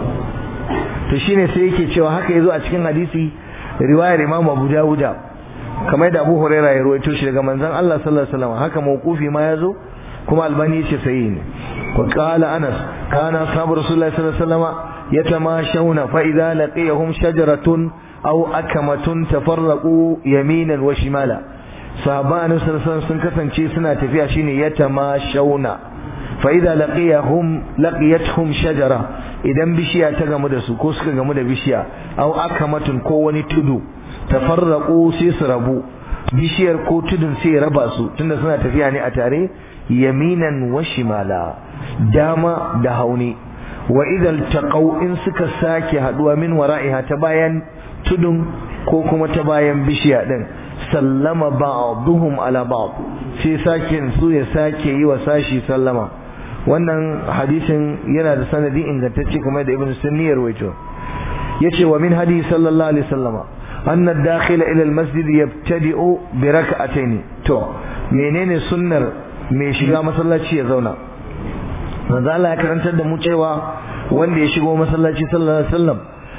to shine sai yake cewa haka yazo a cikin hadisi riwayar Imam Abu Dawuda kamar da Abu Huraira ya rawaito shi daga manzon Allah sallallahu alaihi wasallam haka mawqufi ma yazo kuma albani yace sahihi ne wa qala Anas kana ashabu Rasulullahi sallallahu alaihi wasallam yatamashawna fa idza laqiyahum shajaratun aw akamatun tafarraqu yaminan wa shimala sahabban Annabi sallallahu alaihi wasallam sun kasance suna tafiya shine yatamashawna fa idza laqiyahum laqiyatuhum shajara idan bishiya ta gamu da su ko suka gamu da bishiya aw akamatun ko wani tudu tafarraqu sai su rabu bishiyar ko tudun sai raba su tunda suna tafiya ne a tare yaminan wa shimala dama da hauni wa idal taqaw in suka sake haduwa min wara'iha ta bayan tudun ko kuma ta bayan bishiya din sallama ba'dhum ala ba'd sai sake su ya sake yi wa sashi sallama wannan hadisin yana da sanadi ingantacce kamar da ibn sunni ya rawaito yace wa min hadisi sallallahu alaihi wasallama أن الداخل إلى المسجد يبتدئ بركعتين تو menene sunnar mai shiga masallaci ya zauna manzo Allah ya karantar da mu cewa wanda ya shigo masallaci sallallahu alaihi wasallam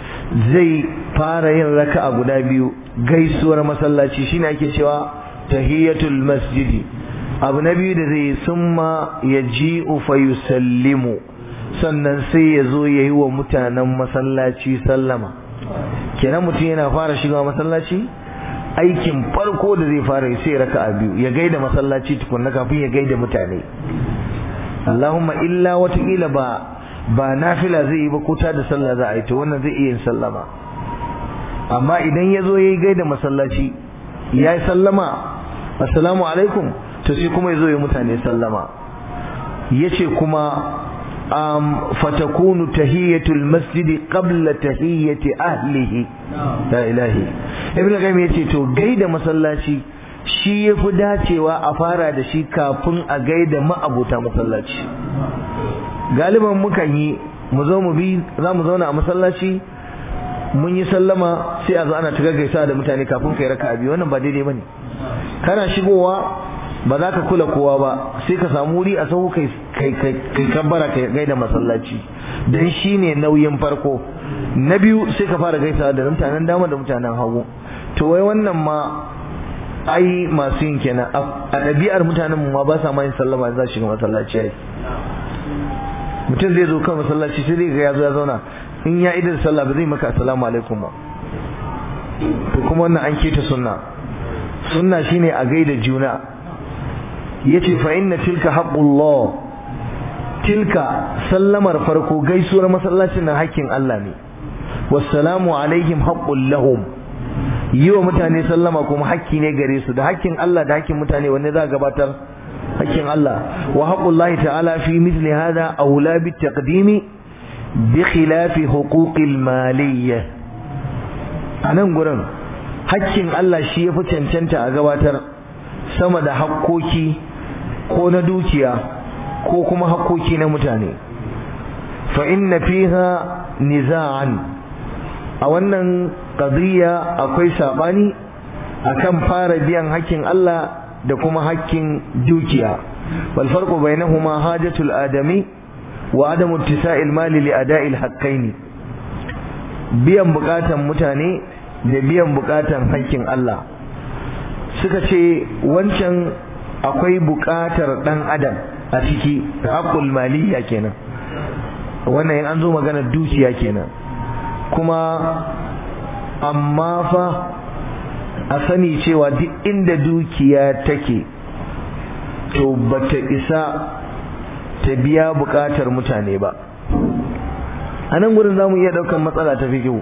zai fara yin raka'a guda biyu gaisuwar masallaci shine ake cewa tahiyatul masjidi abu na biyu da zai summa yaji'u fa yusallimu sannan sai ya zo yayi wa mutanen masallaci sallama kenan mutum yana fara shiga masallaci aikin farko da zai fara yi sai raka'a biyu ya gaida masallaci tukunna kafin ya gaida mutane Allahumma illa watakila ba ba nafila zai yi ba ko ta da sallah za a yi to wannan zai iya yin sallama amma idan ya zo ya yi gaida masallaci ya yi sallama assalamu alaikum to sai kuma ya zo ya mutane sallama ya ce kuma um, fatakunu tahiyatul masjidi qabla tahiyyati ahlihi la ilahi ibn qayyim yace to gaida masallaci shi yafi dacewa a fara da shi kafin a gaida ma'abuta masallaci galiban mukan yi mu zo mu bi za mu zauna a masallaci mun yi sallama sai a zo ana ta gaggaisa da mutane kafin kai raka biyu wannan ba daidai bane kana shigowa ba za ka kula kowa ba sai ka samu wuri a sahu kai kai kai kabbara kai gaida masallaci dan shine nauyin farko na biyu sai ka fara gaisa da mutanen dama da mutanen hagu to wai wannan ma ai masu yin kenan a ɗabi'ar mutanen mu ma ba sa ma yin sallama za shiga masallaci ai mutum zai zo kan masallaci sai zai ga ya zo ya zauna in ya idar sallah ba zai maka assalamu alaikum ba to kuma wannan an keta sunna sunna shine a gaida juna yace fa inna tilka haqqullah tilka sallamar farko gaisuwar masallacin nan hakkin Allah ne wassalamu alaihim haqqul lahum yi wa mutane sallama kuma hakki ne gare su da hakkin Allah da hakkin mutane wanne za gabatar hakkin Allah wa haqqullahi ta'ala fi mithli hadha aula bit taqdimi bi khilafi huquqil maliyya anan gurin hakkin Allah shi yafi cancanta a gabatar sama da hakkoki ko na dukiya ko kuma hakkoki na mutane fa inna fiha niza'an a wannan qadiyya akwai sabani akan fara biyan hakkin Allah da kuma hakkin dukiya wal farqu bainahuma hajatul adami wa adamu ittisa'il mali li ada'il haqqaini biyan bukatan mutane da biyan bukatan hakkin Allah suka ce wancan akwai bukatar dan adam a ciki haqqul maliyya kenan wannan in an zo magana dukiya kenan kuma amma fa a sani cewa duk inda dukiya take to bata isa ta biya bukatar mutane ba a nan gurin za mu iya ɗaukan matsala ta fikihu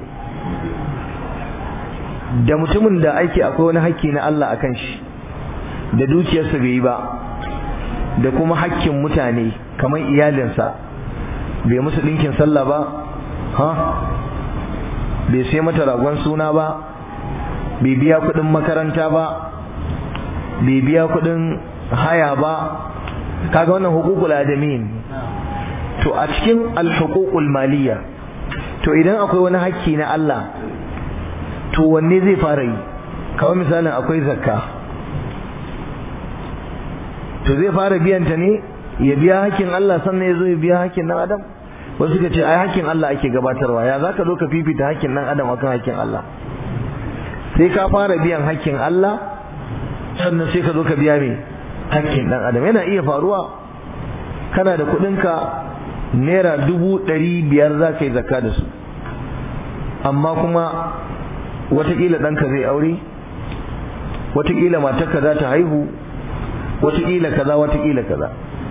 da mutumin da aiki akwai wani hakki na Allah a kan shi da dukiyarsa bai yi ba da kuma hakkin mutane kamar iyalinsa bai musu ɗinkin sallah ba ha bai sai mata ragon suna ba bai biya kuɗin makaranta ba bai biya kuɗin haya ba kaga wannan hukukul adamin to a cikin alhukukul maliya to idan akwai wani hakki na Allah to wanne zai fara yi kawai misalin akwai zakka to zai fara biyan ta ne ya biya hakkin Allah sannan ya zo ya biya hakkin dan adam wasu suka ce ai hakkin Allah ake gabatarwa ya zaka zo ka fifita hakkin dan adam akan hakkin Allah sai ka fara biyan hakkin Allah sannan sai ka zo ka biya me hakkin dan adam yana iya faruwa kana da kuɗinka naira dubu ɗari biyar za ka yi zakka da su amma kuma watakila ɗanka zai aure watakila matarka za ta haihu watakila kaza watakila kaza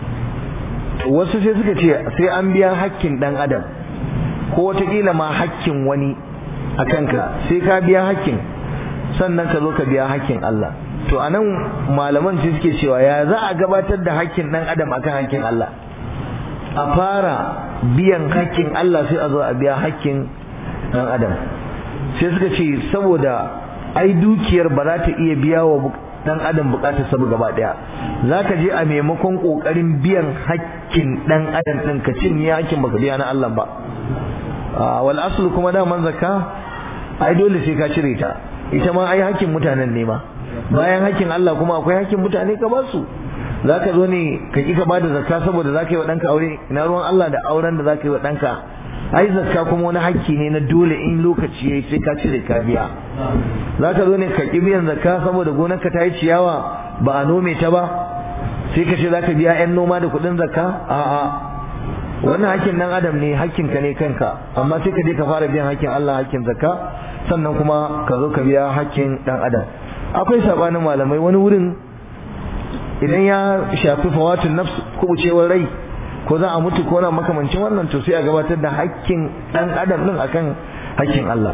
wasu sai suka ce sai an biya hakkin ɗan adam ko watakila ma hakkin wani a kanka sai ka biya hakkin sannan ka zo ka biya hakkin Allah to anan malaman sai suke cewa ya za a gabatar da hakkin ɗan adam akan hakkin Allah a fara biyan hakkin Allah sai a zo a biya hakkin ɗan adam sai suka ce saboda ai dukiyar ba za ta iya biya wa dan adam bukatar sabu gaba daya zaka je a maimakon kokarin biyan hakkin dan adam din ka cinye hakkin baka biya na Allah ba wal aslu kuma da man zakka ai dole sai ka cire ta ita ma ai hakkin mutanen ne ma bayan hakkin Allah kuma akwai hakkin mutane ka ba su zaka zo ne ka ki ka bada zakka saboda zaka yi wa danka aure ina ruwan Allah da auren da zaka yi wa danka ai zakka kuma wani hakki ne na dole in lokaci yayi sai ka cire ka biya zaka zo ne ka ki biyan zakka saboda gonarka ta yi ciyawa ba a nome ta ba sai ka ce zaka biya yan noma da kuɗin zakka a'a wannan hakkin dan adam ne hakkin ka ne kanka amma sai ka je ka fara biyan hakkin Allah hakkin zakka sannan kuma ka zo ka biya hakkin dan adam akwai sabanin malamai wani wurin idan ya shafi fawatun nafs kubucewar rai ko za a mutu ko na makamancin wannan to sai a gabatar da hakkin dan adam din akan hakkin Allah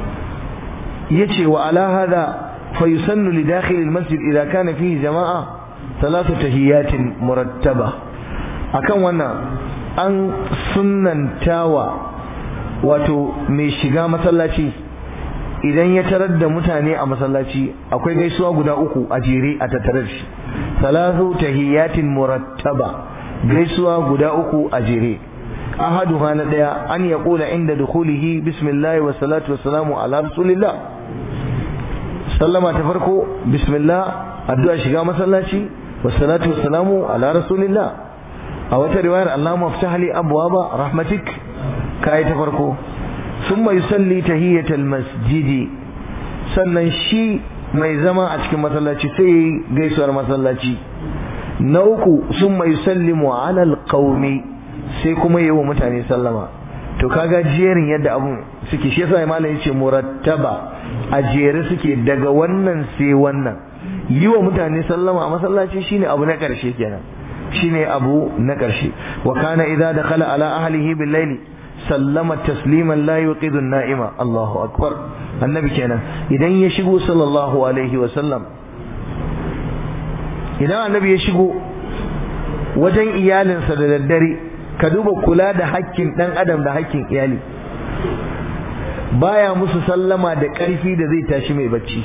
yace wa ala hada fa yusannu li dakhil al masjid idha kana fihi jama'a thalathu tahiyatin murattaba akan wannan an sunnantawa wato mai shiga masallaci idan ya tarar da mutane a masallaci akwai gaisuwa guda uku a jere a tattare da shi thalathu tahiyatin murattaba gaisuwa guda uku a jere ahaduha na daya an ya kula inda dukhulihi bismillah wa salatu wa salamu ala rasulillah sallama ta farko bismillah addu'a shiga masallaci wa salatu wa salamu ala rasulillah a wata riwayar Allahumma ftah li abwaba rahmatik kai ta farko thumma yusalli tahiyatal masjidi sannan shi mai zama a cikin masallaci sai yayi gaisuwar masallaci na uku thumma yusallimu ala alqaumi sai kuma yi wa mutane sallama to kaga jerin yadda abun suke shi yasa malam yace murattaba a jere suke daga wannan sai wannan yi wa mutane sallama a masallaci shine abu na karshe kenan shine abu na karshe wa kana idza dakhala ala ahlihi bil layli sallama tasliman la yuqidu an-na'ima Allahu akbar annabi kenan idan ya shigo sallallahu alaihi wa sallam idan annabi ya shigo wajen iyalinsa da daddare ka duba kula da hakkin dan adam da hakkin iyali baya musu sallama da ƙarfi da zai tashi mai bacci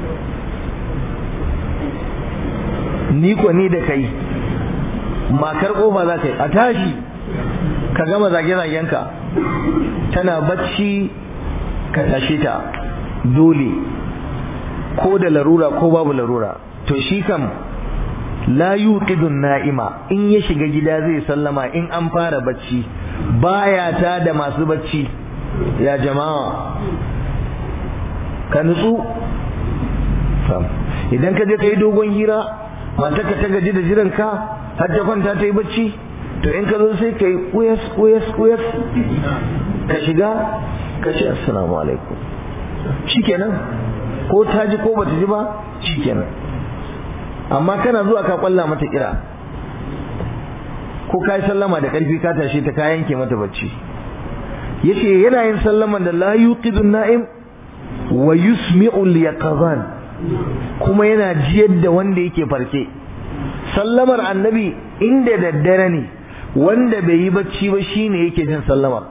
ni ko ni da kai makar kofa za ka yi a tashi ka gama zage-zagenka tana bacci ka tashe ta dole ko da larura ko babu larura to shi kam la yuqidun na'ima in ya shiga gida zai sallama in an fara bacci baya ta da masu bacci ya jama'a ka nutsu idan ka je ka yi dogon hira matarka ta gaji da jiranka har ta kwanta ta yi bacci to in ka zo sai ka yi kuyas kuyas kuyas ka shiga ka ce assalamu alaikum shikenan ko ta ji ko bata ji ba shikenan amma kana zuwa ka kwalla mata kira ko ka yi sallama da karfi ka tashi ta ka yanke mata bacci yace yana yin sallaman da la yuqidun na'im wa yusmi'u al-yaqazan kuma yana jiyar da wanda yake farke sallamar annabi inda daddare ne wanda bai yi bacci ba shine yake jin sallamar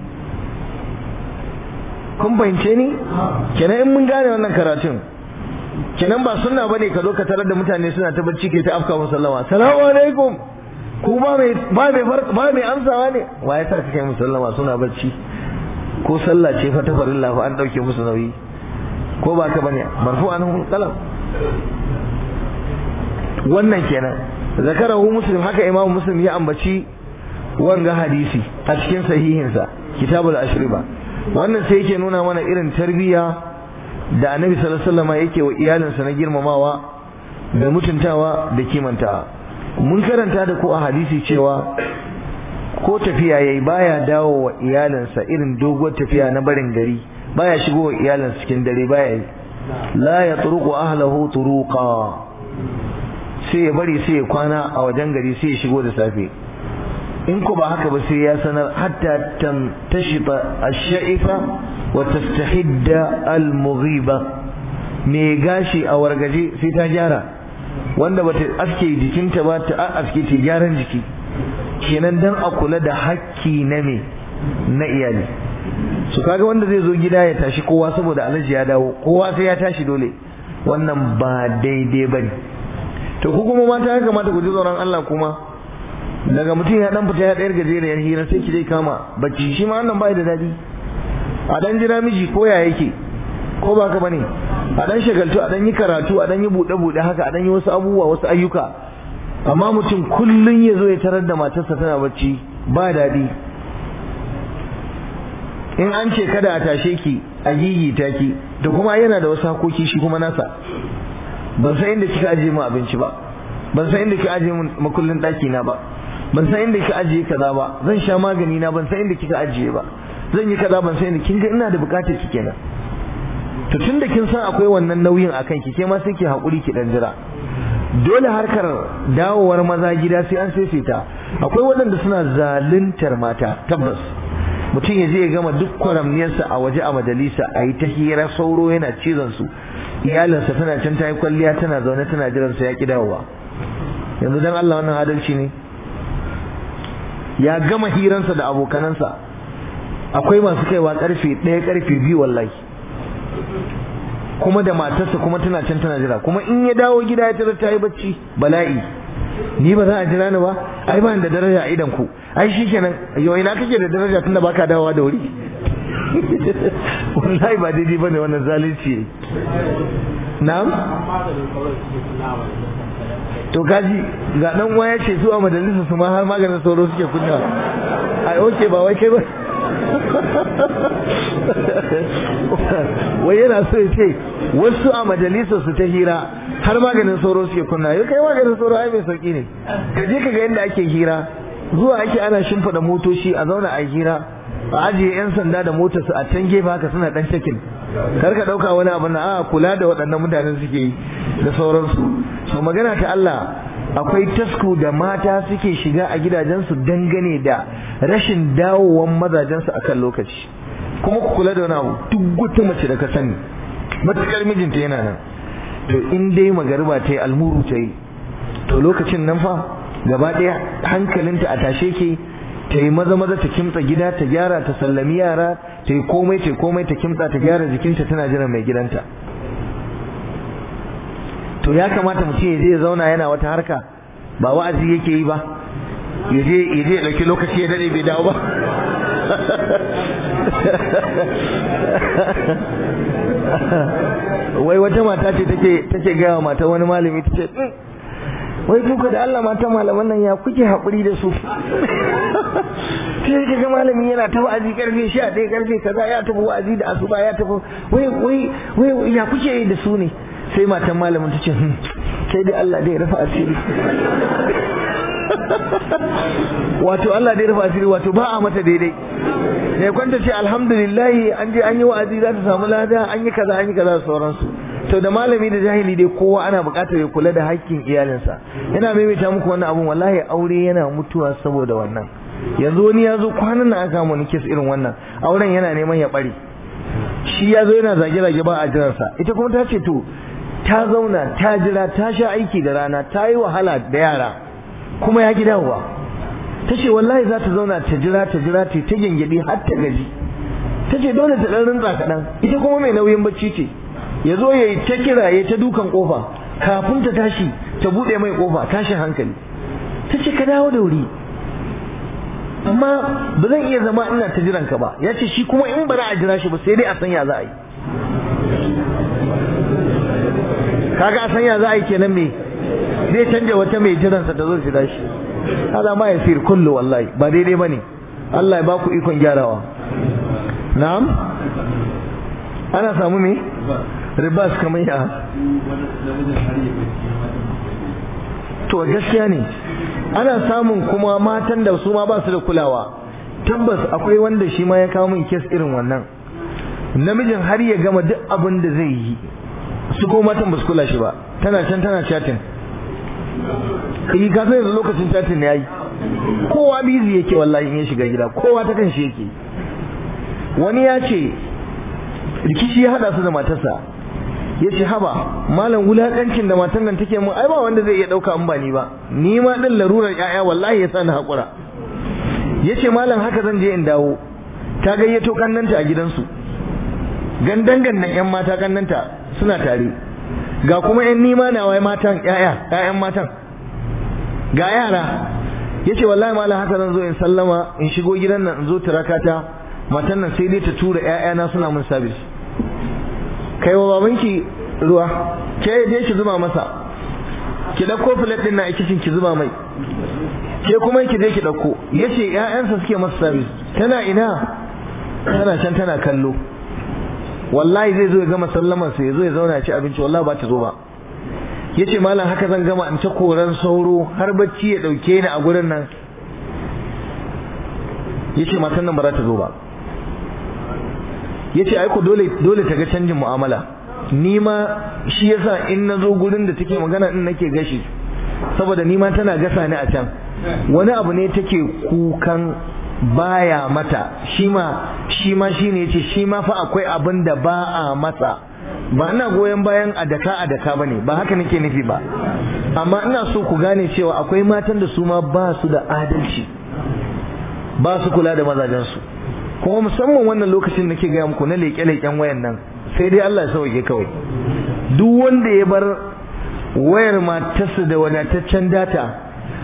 kun fahimce ni kenan in mun gane wannan karatun kenan ba sunna bane ka zo ka tarar da mutane suna ta bacci ke ta afka musu sallama assalamu alaikum ku ba mai ba mai ba mai amsawa ne wa ya sa kai musu sallama suna bacci ko sallah ce fa ta farilla fa an dauke musu nauyi ko ba ka bane marfu anhu qalam wannan kenan zakarahu muslim haka imamu muslim ya ambaci wanga hadisi a cikin sahihinsa kitabul ashriba wannan sai yake nuna mana irin tarbiyya da annabi sallallahu alaihi wasallam yake wa iyalinsa na girmamawa da mutuntawa da kimantawa mun karanta da ku a hadisi cewa ko tafiya yayi baya dawo wa iyalinsa irin doguwar tafiya na barin gari baya shigo wa iyalinsa cikin dare baya yi la ya turuqu ahlahu turuqa sai ya bari sai ya kwana a wajen gari sai ya shigo da safe in ko ba haka ba sai ya sanar hatta tam tashita ash-sha'ifa wa tastahidda al-mughiba me gashi a wargaje sai ta gyara wanda bata aske jikinta ba ta aske ta gyaran jiki kenan dan a kula da hakki na me na iyali su kaga wanda zai zo gida ya tashi kowa saboda alaji ya dawo kowa sai ya tashi dole wannan ba daidai bane to ku kuma mata ya kamata ku ji tsoron Allah kuma daga mutum ya dan fita ya ɗayar gajeriyar hira sai ki dai kama bacci shi ma wannan bai da daɗi a dan jira miji ko ya yake ko ba ka bane a dan shagaltu a dan yi karatu a dan yi buɗe buɗe haka a dan yi wasu abubuwa wasu ayyuka amma mutum kullun ya zo ya tarar da matarsa tana bacci ba daɗi in an ce kada a tashe ki a gigita ki da kuma yana da wasu hakoki shi kuma nasa ban san inda kika ajiye mu abinci ba ban san inda kika ajiye mu makullin ɗaki na ba ban san inda kika ajiye kaza ba zan sha magani na ban san inda kika ajiye ba zan yi kaza ban san inda kin ga ina da bukatar ki kenan to tunda kin san akwai wannan nauyin akan ki ke ma sai ki hakuri ki dan jira dole harkar dawowar maza gida sai an saisaita akwai waɗanda suna zaluntar mata tabbas mutum ya je ya gama duk kwaramniyarsa a waje a majalisa a yi ta hira sauro yana cizon su iyalinsa tana can ta yi kwalliya tana zaune tana jiran sa ya ki dawowa yanzu dan Allah wannan adalci ne ya gama hiransa da abokanansa akwai masu kaiwa karfe ɗaya karfe biyu wallahi kuma da matarsa kuma tana can tana jira kuma in ya dawo gida ya tarar ta yi bacci bala'i ni ba za a jira ni ba ai ba da daraja a idan ku ai shikenan yau ina kake da daraja tunda baka dawowa da wuri wallahi ba daidai bane wannan zalunci na'am to kaji ga dan waya ce su a majalisa su ma har maganin sauro suke kunna ai oke ba wai kai ba wai yana so ya ce wasu a majalisa su ta hira har maganin sauro suke kunna yau kai maganin sauro ai mai sauki ne ka je ka ga yadda ake hira zuwa ake ana shimfiɗa motoci a zauna a hira a ajiye yan sanda da motarsu a can gefe haka suna dan cikin kar ka dauka wani abu na a kula da waɗannan mutanen suke yi da sauransu so magana ta Allah akwai tasku da mata suke shiga a gidajensu dangane da rashin dawowan mazajensu akan lokaci kuma ku kula da wani abu duk wata mace da ka sani matukar mijinta yana nan to in dai magariba ta yi almuru ta yi to lokacin nan fa gaba ɗaya hankalinta a tashe ke ta yi maza maza ta kimtsa gida ta gyara ta sallami yara ta yi komai ta komai ta kimtsa ta gyara jikinta tana jiran mai gidanta to ya kamata mutum ya je ya zauna yana wata harka ba wa'azi yake yi ba ya je ya je dauki lokaci ya dade bai dawo ba wai wata mata ce take take gaya wa mata wani malami ta ce wai kuka da Allah mata malaman nan ya kuke haƙuri da su sai kaga malami yana ta wa'azi karfe 11 karfe kaza ya tafi wa'azi da asuba ya tafi wai wai wai ya kuke yi da su ne sai matan malamin ta ce sai dai Allah dai rafa asiri wato Allah dai rafa asiri wato ba a mata daidai ne kwanta ce alhamdulillah an je an yi wa'azi za ta samu lada an yi kaza an yi kaza da sauransu to da malami da jahili dai kowa ana buƙatar ya kula da haƙƙin iyalinsa ina maimaita muku wannan abun wallahi aure yana mutuwa saboda wannan yanzu wani ya zo kwanan nan aka mu kes irin wannan auren yana neman ya bare shi ya zo yana zage-zage ba a jiransa ita kuma ta ce to ta zauna ta jira ta sha aiki da rana ta yi wahala da yara kuma ya ki dawowa ta ce wallahi za ta zauna ta jira ta jira ta ta gyangyaɗi har ta gaji ta ce dole ta ɗan rintsa kaɗan ita kuma mai nauyin bacci ce ya zo ya yi ta kira ya ta dukan ƙofa kafin ta tashi ta buɗe mai ƙofa tashin hankali ta ce ka dawo da wuri amma ba zan iya zama ina ta jiran ka ba ya ce shi kuma in ba za a jira shi ba sai dai a sanya za a yi kaga a sanya za a yi kenan me zai canja wata mai jiransa ta zo jira shi hada ma ya sir kullu wallahi ba daidai bane Allah ya baku ikon gyarawa na'am ana samu me ribas kamar ya to gaskiya ne ana samun kuma matan da su ma ba su da kulawa tabbas akwai wanda shi ma ya kawo min kes irin wannan namijin har ya gama duk abin da zai yi su ko matan ba su kula shi ba tana can tana chatting kai ka san yanzu lokacin chatting ne yayi kowa busy yake wallahi in ya shiga gida kowa ta kan shi yake wani ya ce rikici ya hada su da matarsa ya ce haba malam wulakancin da matan nan take mun ai ba wanda zai iya dauka in ba ni ba ni ma din larurar yaya wallahi ya sani hakura ya ce malam haka zan je in dawo ta gayyato kannanta a gidansu gandan gandan yan mata kannanta suna tare ga kuma yan nima na wai matan yaya yayan matan ga yara yace wallahi malam haka zan zo in sallama in shigo gidan nan in zo turakata matan nan sai dai ta tura ƴaƴana suna mun service kai wa babanki ruwa ke je ki zuba masa ki dauko plate din na a kitchen ki zuba mai ke kuma ki je ki dauko yace ƴaƴansa suke masa service tana ina tana can tana kallo wallahi zai zo ya gama sallamar sa ya zo ya zauna ci abinci wallahi ba ta zo ba yace malam haka zan gama in ta koran sauro har bacci ya dauke ni a gurin nan yace matan nan ba za ta zo ba yace ai ko dole dole ta ga canjin mu'amala ni ma shi yasa in na zo gurin da take magana din nake gashi saboda ni ma tana gasa ni a can wani abu ne take kukan baya mata shi ma shi ma shine yace shi ma fa akwai abin da ba a masa ba ina goyon bayan a daka a daka bane ba haka nake nufi ba amma ina so ku gane cewa akwai matan da su ma ba su da adalci ba su kula da mazajensu kuma musamman wannan lokacin nake gaya muku na leƙe-leƙen wayan nan sai dai Allah ya sauke kawai duk wanda ya bar wayar matarsa da wadataccen data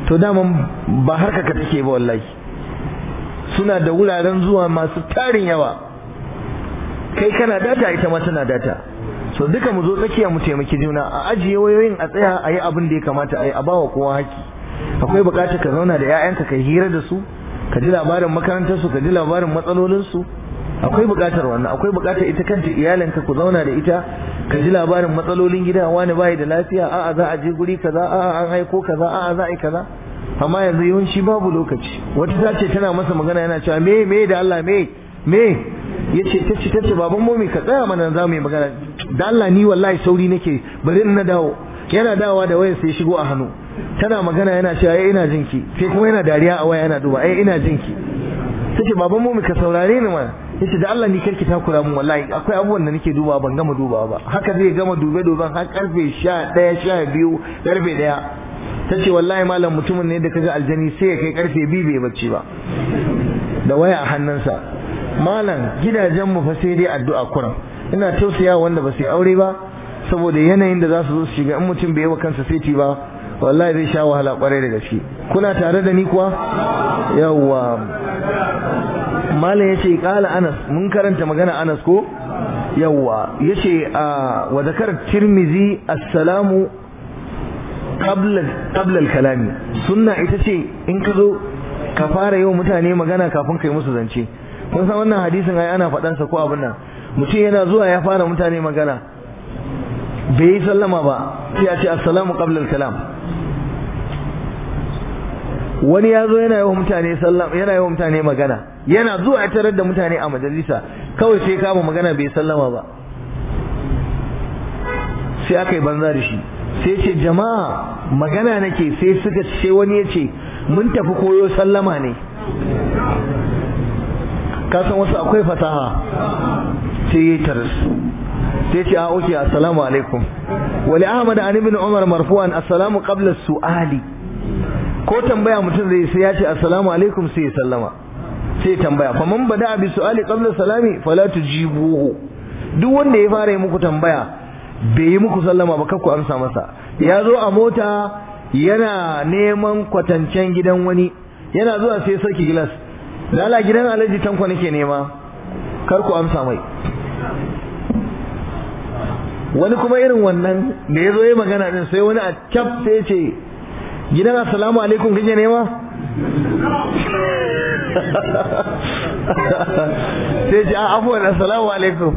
to daman ba harka ka take ba wallahi suna da wuraren zuwa masu tarin yawa kai kana data ita ma tana data so duka mu zo tsakiya mu taimaki juna a ajiye wayoyin a tsaya a yi abin da ya kamata a yi a bawa kowa haƙƙi akwai buƙatar ka zauna da 'ya'yanka ka hira da su ka ji labarin makarantarsu ka ji labarin matsalolinsu akwai buƙatar wannan akwai buƙatar ita kanta iyalinka ku zauna da ita ka ji labarin matsalolin gida wani bai da lafiya a'a za a je guri kaza a'a an aiko kaza a'a za a yi kaza amma yanzu yawanci babu lokaci wata ta ce tana masa magana yana cewa me me da Allah me me yace tace tace baban mu ka tsaya mana za mu yi magana da Allah ni wallahi sauri nake bari in na dawo yana dawowa da wayar sai shigo a hannu tana magana yana cewa ai ina jinki sai kuma yana dariya a waya yana duba ai ina jinki tace baban mu ka saurare ni mana yace da Allah ni karki takura mun wallahi akwai abubuwan da nake dubawa ban gama dubawa ba haka zai gama dube duben har karfe 11 12 karfe 1 tace wallahi malam mutumin ne da kaga aljani sai ya kai karfe 2 bai bacci ba da waya a hannunsa malam gidajen mu fa sai dai addu'a kuran ina tausaya wanda ba su aure ba saboda yanayin da za su zo su shiga in mutum bai yi wa kansa saiti ba wallahi zai sha wahala kwarai da gaske kuna tare da ni kuwa yawwa malam yace kala Anas mun karanta magana Anas ko yawwa yace wa zakar Tirmizi assalamu qabla qabla al-kalami sunna ita ce in ka zo ka fara yau mutane magana kafin kai musu zance kun san wannan hadisin ai ana faɗan sa ko abin nan mutum yana zuwa ya fara mutane magana bai yi sallama ba sai ya ce assalamu qabla al-kalam wani ya zo yana yawan mutane sallama yana yawan mutane magana yana zuwa ya tarar da mutane a majalisa kawai sai kama magana bai sallama ba sai aka yi banza da shi sai ce jama'a magana nake sai suka ce wani ya ce mun tafi koyo sallama ne kasan wasu akwai fasaha sai ya yi taras sai ce a oke assalamu alaikum wali ahmad an ibn umar marfu'an assalamu qabla su'ali ko tambaya mutum zai sai ya ce assalamu alaikum sai ya sallama sai tambaya fa man bada bi su'ali qabla salami fala tujibuhu duk wanda ya fara yi muku tambaya bai yi muku sallama ba kakku amsa masa ya zo a mota yana neman kwatancen gidan wani yana zuwa sai sarki gilas lala gidan alhaji tanko nake nema kar ku amsa mai wani kuma irin wannan da ya zo ya magana din sai wani a cap sai ya ce gidan assalamu alaikum kake nema sai ce a afuwan assalamu alaikum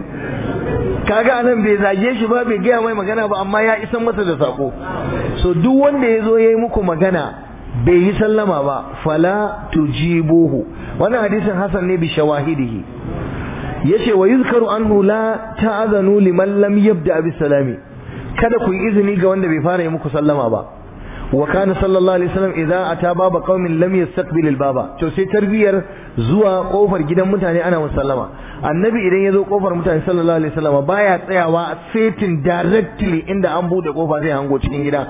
kaga anan bai zage shi ba bai gaya mai magana ba amma ya isan masa da sako so duk wanda ya zo ya yi muku magana bai yi sallama ba fala tujibuhu wannan hadisin hasan ne bi shawahidihi yace wa yuzkaru anhu la ta'zanu liman lam yabda bis salami kada ku yi izini ga wanda bai fara yi muku sallama ba wa kana sallallahu alaihi wasallam idza ata baba qaumin lam yastaqbil al baba to sai tarbiyar zuwa kofar gidan mutane ana musallama annabi idan ya zo kofar mutane sallallahu alaihi wasallam baya tsayawa setin directly inda an bude kofa zai hango cikin gida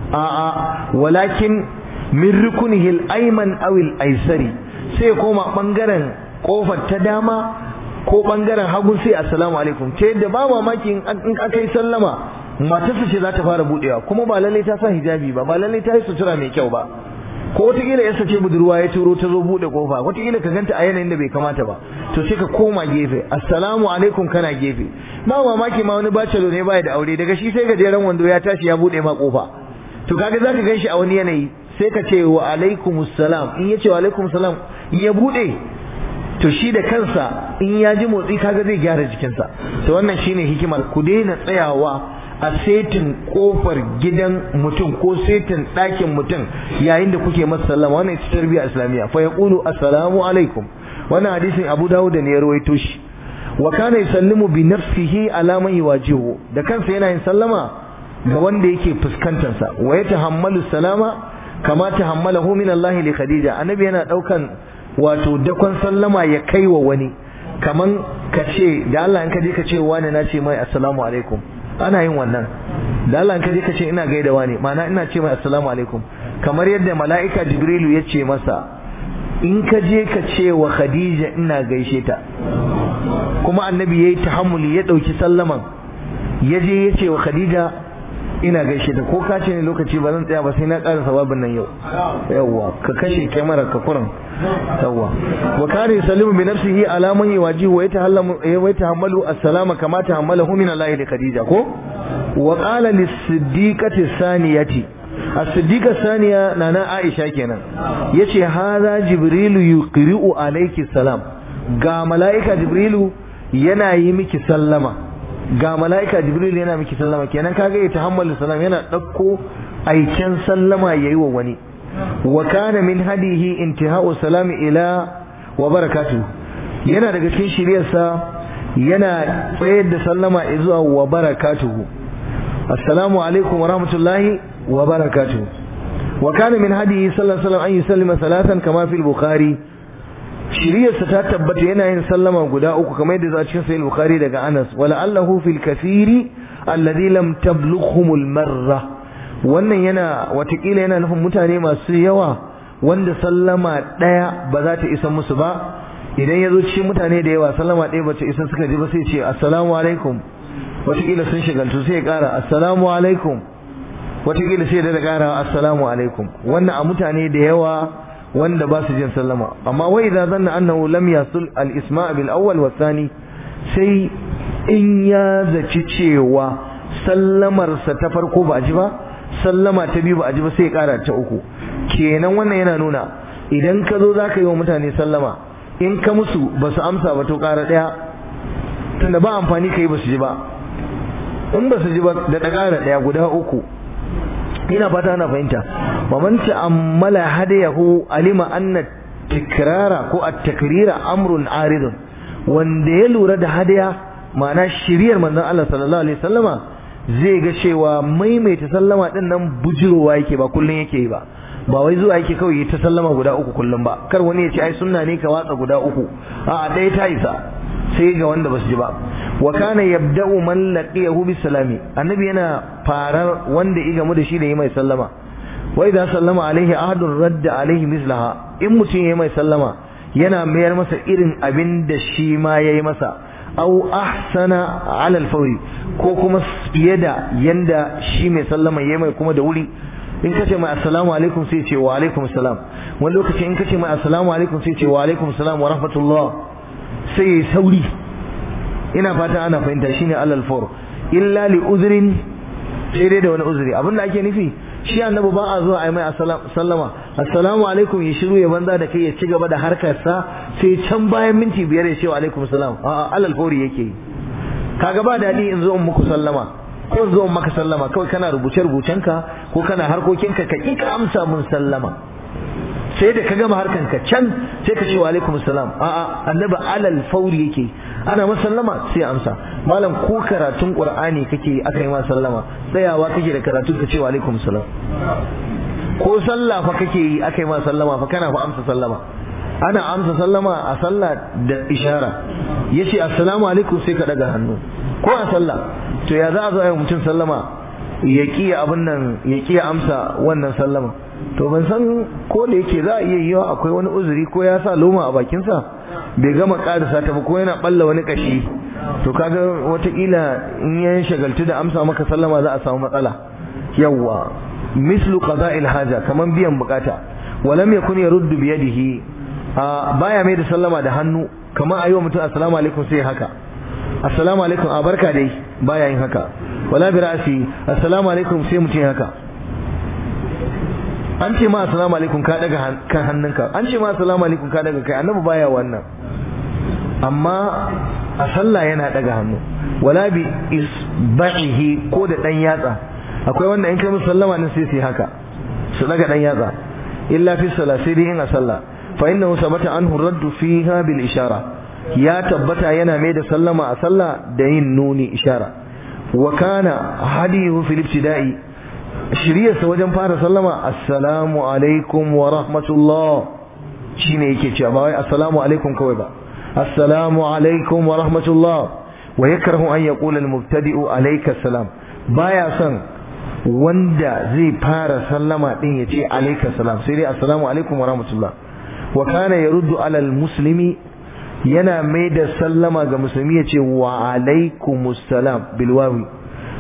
a'a walakin min rukunihi al ayman aw al aysari sai koma bangaren kofar ta dama ko bangaren hagu sai assalamu alaikum ta yadda ba mamaki in aka yi sallama matarsa ce za ta fara budewa kuma ba lalle ta sa hijabi ba ba lalle ta yi sutura mai kyau ba ko wataƙila yasa ce budurwa ya turo ta zo bude kofa wataƙila ka ganta a yanayin da bai kamata ba to sai ka koma gefe assalamu alaikum kana gefe ba mamaki ma wani bacelo ne baya da aure daga shi sai gajeren wando ya tashi ya bude ma kofa to kaga zaka gan shi a wani yanayi sai ka ce wa alaikumus salam in ya ce wa alaikumus salam in ya bude to shi da kansa in ya ji motsi kaga zai gyara jikinsa to wannan shine hikimar ku daina tsayawa a setin kofar gidan mutum ko setin ɗakin mutum yayin da kuke masa sallama wannan ita tarbiyya islamiyya fa yaqulu assalamu alaikum wannan hadisin Abu Dawud ne ya rawaito shi wa kana yusallimu bi nafsihi ala man yuwajihu da kansa yana yin sallama ga wanda yake fuskantar sa wa yatahammalu salama kama tahammalahu min Allah li Khadija annabi yana daukan wato dakon sallama ya kai wa wani kaman ka ce da Allah in ka je ka ce wani na ce mai assalamu alaikum ana yin wannan da Allah in ka je ka ce ina gaida wani ma'ana ina ce mai assalamu alaikum kamar yadda mala'ika jibrilu ya ce masa in ka je ka ce wa khadija ina gaishe ta kuma annabi yayi tahammuli ya dauki sallaman ya je ya ce wa khadija ina gaishe ta ko ka ce ne lokaci ba zan tsaya ba sai na ƙara sababin nan yau yawwa ka kashe kyamarar ka kuran yawwa wa kare salimu bi nafsihi ala man yawajihu wa yatahallamu wa yatahammalu as-salama kama tahammalahu min Allah da Khadija ko wa qala lis-siddiqati saniyati as-siddiqa saniya nana Aisha kenan yace hadha jibrilu yuqri'u alayki salam ga malaika jibrilu yana yi miki sallama ga mala'ika jibril yana miki sallama kenan kaga ya tahammalu salam yana ɗauko aiken sallama yayi wa wani wa kana min hadihi intihau salami ila wa barakatu yana daga cikin shiryarsa yana tsayar da sallama zuwa wa barakatuhu assalamu alaikum wa rahmatullahi wa barakatuhu wa kana min hadihi sallallahu alaihi wasallam an yusallima salatan kama fil bukhari shiriyarsa ta tabbata yana yin sallama guda uku kamar yadda a cikin sahih bukhari daga Anas wala allahu fil kathiri alladhi lam tablughum al marra wannan yana watakila yana nufin mutane masu yawa wanda sallama daya ba za ta isa musu ba idan ya zo cikin mutane da yawa sallama daya ba ta isa suka ji ba sai ce assalamu alaikum watakila sun shigaltu sai ya kara assalamu alaikum watakila sai da kara assalamu alaikum wannan a mutane da yawa wanda ba su jin sallama amma wai idza zanna annahu lam yasul al isma' bil awwal wa thani sai in ya zaci cewa sallamar sa ta farko ba ji ba sallama ta biyu ba a ji ba sai ya kara ta uku kenan wannan yana nuna idan ka zo zaka yi wa mutane sallama in ka musu ba su amsa ba to kara daya tunda ba amfani kai ba su ji ba in ba su ji ba da kara daya guda uku ina fata ana fahimta wa man ta'ammala hadayahu alima anna tikrara ko at-takrira amrun aridun wanda ya lura da hadaya ma'ana shiriyar manzon Allah sallallahu alaihi wasallama zai ga cewa maimaita sallama din nan bujirowa yake ba kullun yake yi ba ba wai zuwa yake kawai ta sallama guda uku kullum ba kar wani ya ce ai sunna ne ka watsa guda uku a ɗaya ta isa sai ga wanda basu ji ba wa kana yabda'u man laqiyahu bisalami annabi yana farar wanda ya gamu da shi da yi mai sallama wa idza sallama alaihi ahadun radda alaihi mislaha in mutum yayi mai sallama yana mayar masa irin abin da shi ma yayi masa au ahsana ala alfawri ko kuma fiye da yanda shi mai sallama yayi mai kuma da wuri in kace mai assalamu alaikum sai ce wa alaikum salam wani lokaci in kace mai assalamu alaikum sai ce wa alaikum salam wa rahmatullah sai yayi sauri ina fata ana fahimta shine alal fawr illa li uzrin sai dai da wani uzuri abinda ake nufi shi annabi ba a zuwa a yi mai sallama assalamu alaikum ya shiru ya banza da kai ya ci gaba da harkarsa sai can bayan minti biyar ya ce wa alaikum salam a'a alal fawri yake yi kaga ba daɗi in zo in muku sallama ko in zo in maka sallama kawai kana rubuce rubucenka ko kana harkokinka ka ƙi ka amsa mun sallama sai da ka gama harkanka can sai ka ce wa alaikum salam a'a annabi alal fawri yake ana masallama sai amsa malam ko karatun qur'ani kake aka yi ma sallama tsayawa kake da karatu ka ce wa alaikum salam ko sallah fa kake yi aka yi ma sallama fa kana fa amsa sallama ana amsa sallama a sallah da ishara yace assalamu alaikum sai ka daga hannu ko a sallah to ya za a zo a yi mutum sallama ya kiya abin nan ya kiya amsa wannan sallama to ban san ko da yake za a iya yiwa akwai wani uzuri ko ya sa loma a bakinsa bai gama karisa ta ba ko yana balla wani kashi to kaga watakila in ya shagaltu da amsa maka sallama za a samu matsala yawwa mislu qada'il haja kaman biyan bukata walam yakun yaruddu bi yadihi baya mai da sallama da hannu kaman ayi wa mutum assalamu alaikum sai haka assalamu alaikum a barka dai baya yin haka wala bi ra'si assalamu alaikum sai mutum haka an ce ma assalamu alaikum ka daga kan hannunka an ce ma assalamu alaikum ka daga kai annabi baya wannan amma a sallah yana daga hannu wala bi isba'ihi ko da dan yatsa akwai wanda in kai musu sallama ne sai su haka su daga dan yatsa illa fi salat sai dai in a sallah fa innahu sabata anhu raddu fiha bil ishara ya tabbata yana mai da sallama a sallah da yin nuni ishara wa kana hadihu fil ibtida'i shiryarsa wajen fara sallama assalamu alaikum wa rahmatullah shine yake cewa ba wai assalamu alaikum kawai ba assalamu alaikum wa rahmatullah wa yakrahu an yaqula al-mubtadi'u alayka salam baya son wanda zai fara sallama din yace alayka salam sai dai assalamu alaikum wa rahmatullah wa kana yaruddu ala al-muslimi yana mai da sallama ga musulmi yace wa alaikumus salam bil wawi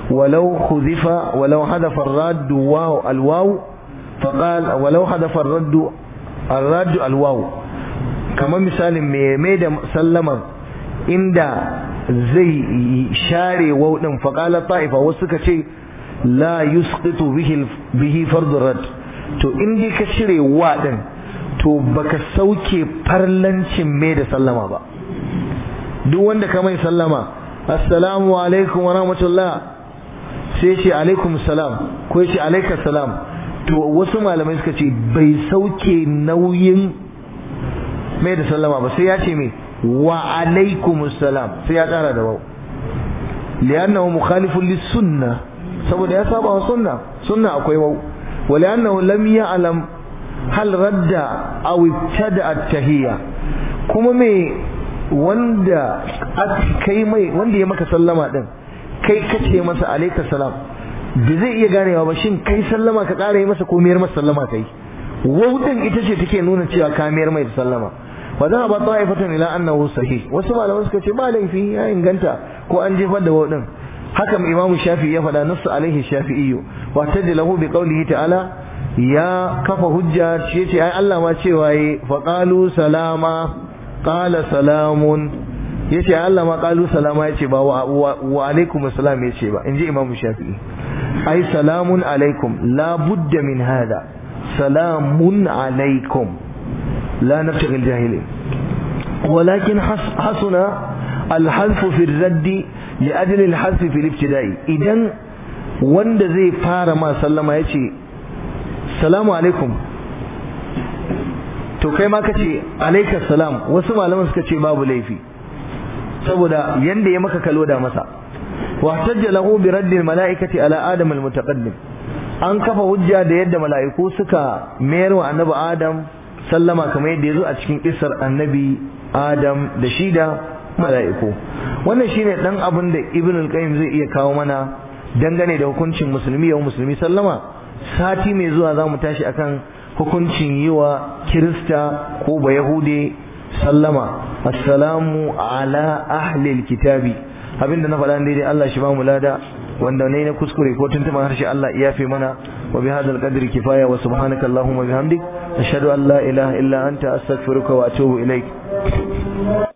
ولو خذف ولو حذف الراد واو الواو فقال ولو حذف الرد الراد الواو كما مثال mai da sallamar inda zai share waw din faqala ta'ifa wasu suka ce la yusqitu bihi bihi fardu rad to in dai ka cire wa din to baka sauke farlancin mai da sallama ba duk wanda ka mai sallama assalamu alaikum wa rahmatullah sai ce alaikum salam ko ce alaikas salam to wasu malamai suka ce bai sauke nauyin mai da sallama ba sai ya ce mai wa alaikum salam sai ya tsara da wau li'annahu mukhalifun lis-sunna saboda ya saba wa sunna sunna akwai wau wa li'annahu lam ya'lam hal radda aw ibtada at-tahiyya kuma me wanda kai mai wanda ya maka sallama din kai kace masa alayka salam da zai iya ganewa ba shin kai sallama ka ƙara yi masa ko miyar masa sallama kai wautin ita ce take nuna cewa ka miyar mai sallama wa za ba ta'ifatan ila annahu sahih wasu malaman suka ce ba laifi ya inganta ko an jefar da wautin haka imamu shafi ya faɗa nasu alaihi shafi'iyyu wa tadlahu bi qawlihi ta'ala ya kafa hujja ce ce ai Allah ma cewa yi faqalu salama qala salamun yace Allah ma qalu salama yace ba wa alaikum assalam yace ba inji imam shafi'i ai salamun alaikum la budda min hada salamun alaikum la nabtaghi aljahilin ولكن حسن الحذف في الرد لأجل الحذف في الابتداء إذن wanda zai fara ma sallama yace salamu alaikum to kai ma kace alayka salam wasu malaman suka ce babu laifi saboda yanda ya maka kalo da masa wa tajja lahu bi raddi al malaikati ala adam al mutaqaddim an kafa hujja da yadda mala'iku suka mayar wa annabi adam sallama kamar yadda yazo a cikin kissar annabi adam da shi da mala'iku wannan shine dan abin da ibn al qayyim zai iya kawo mana dangane da hukuncin musulmi yau musulmi sallama sati mai zuwa za mu tashi akan hukuncin yi wa kirista ko ba yahude sallama assalamu ala ahlil kitabi abinda na faɗa daidai Allah shi ba mu lada wanda ne na kuskure ko tuntuma harshe Allah ya fi mana wa bi hadal qadri kifaya wa subhanaka allahumma bihamdik ashhadu an la ilaha illa anta astaghfiruka wa atubu ilaik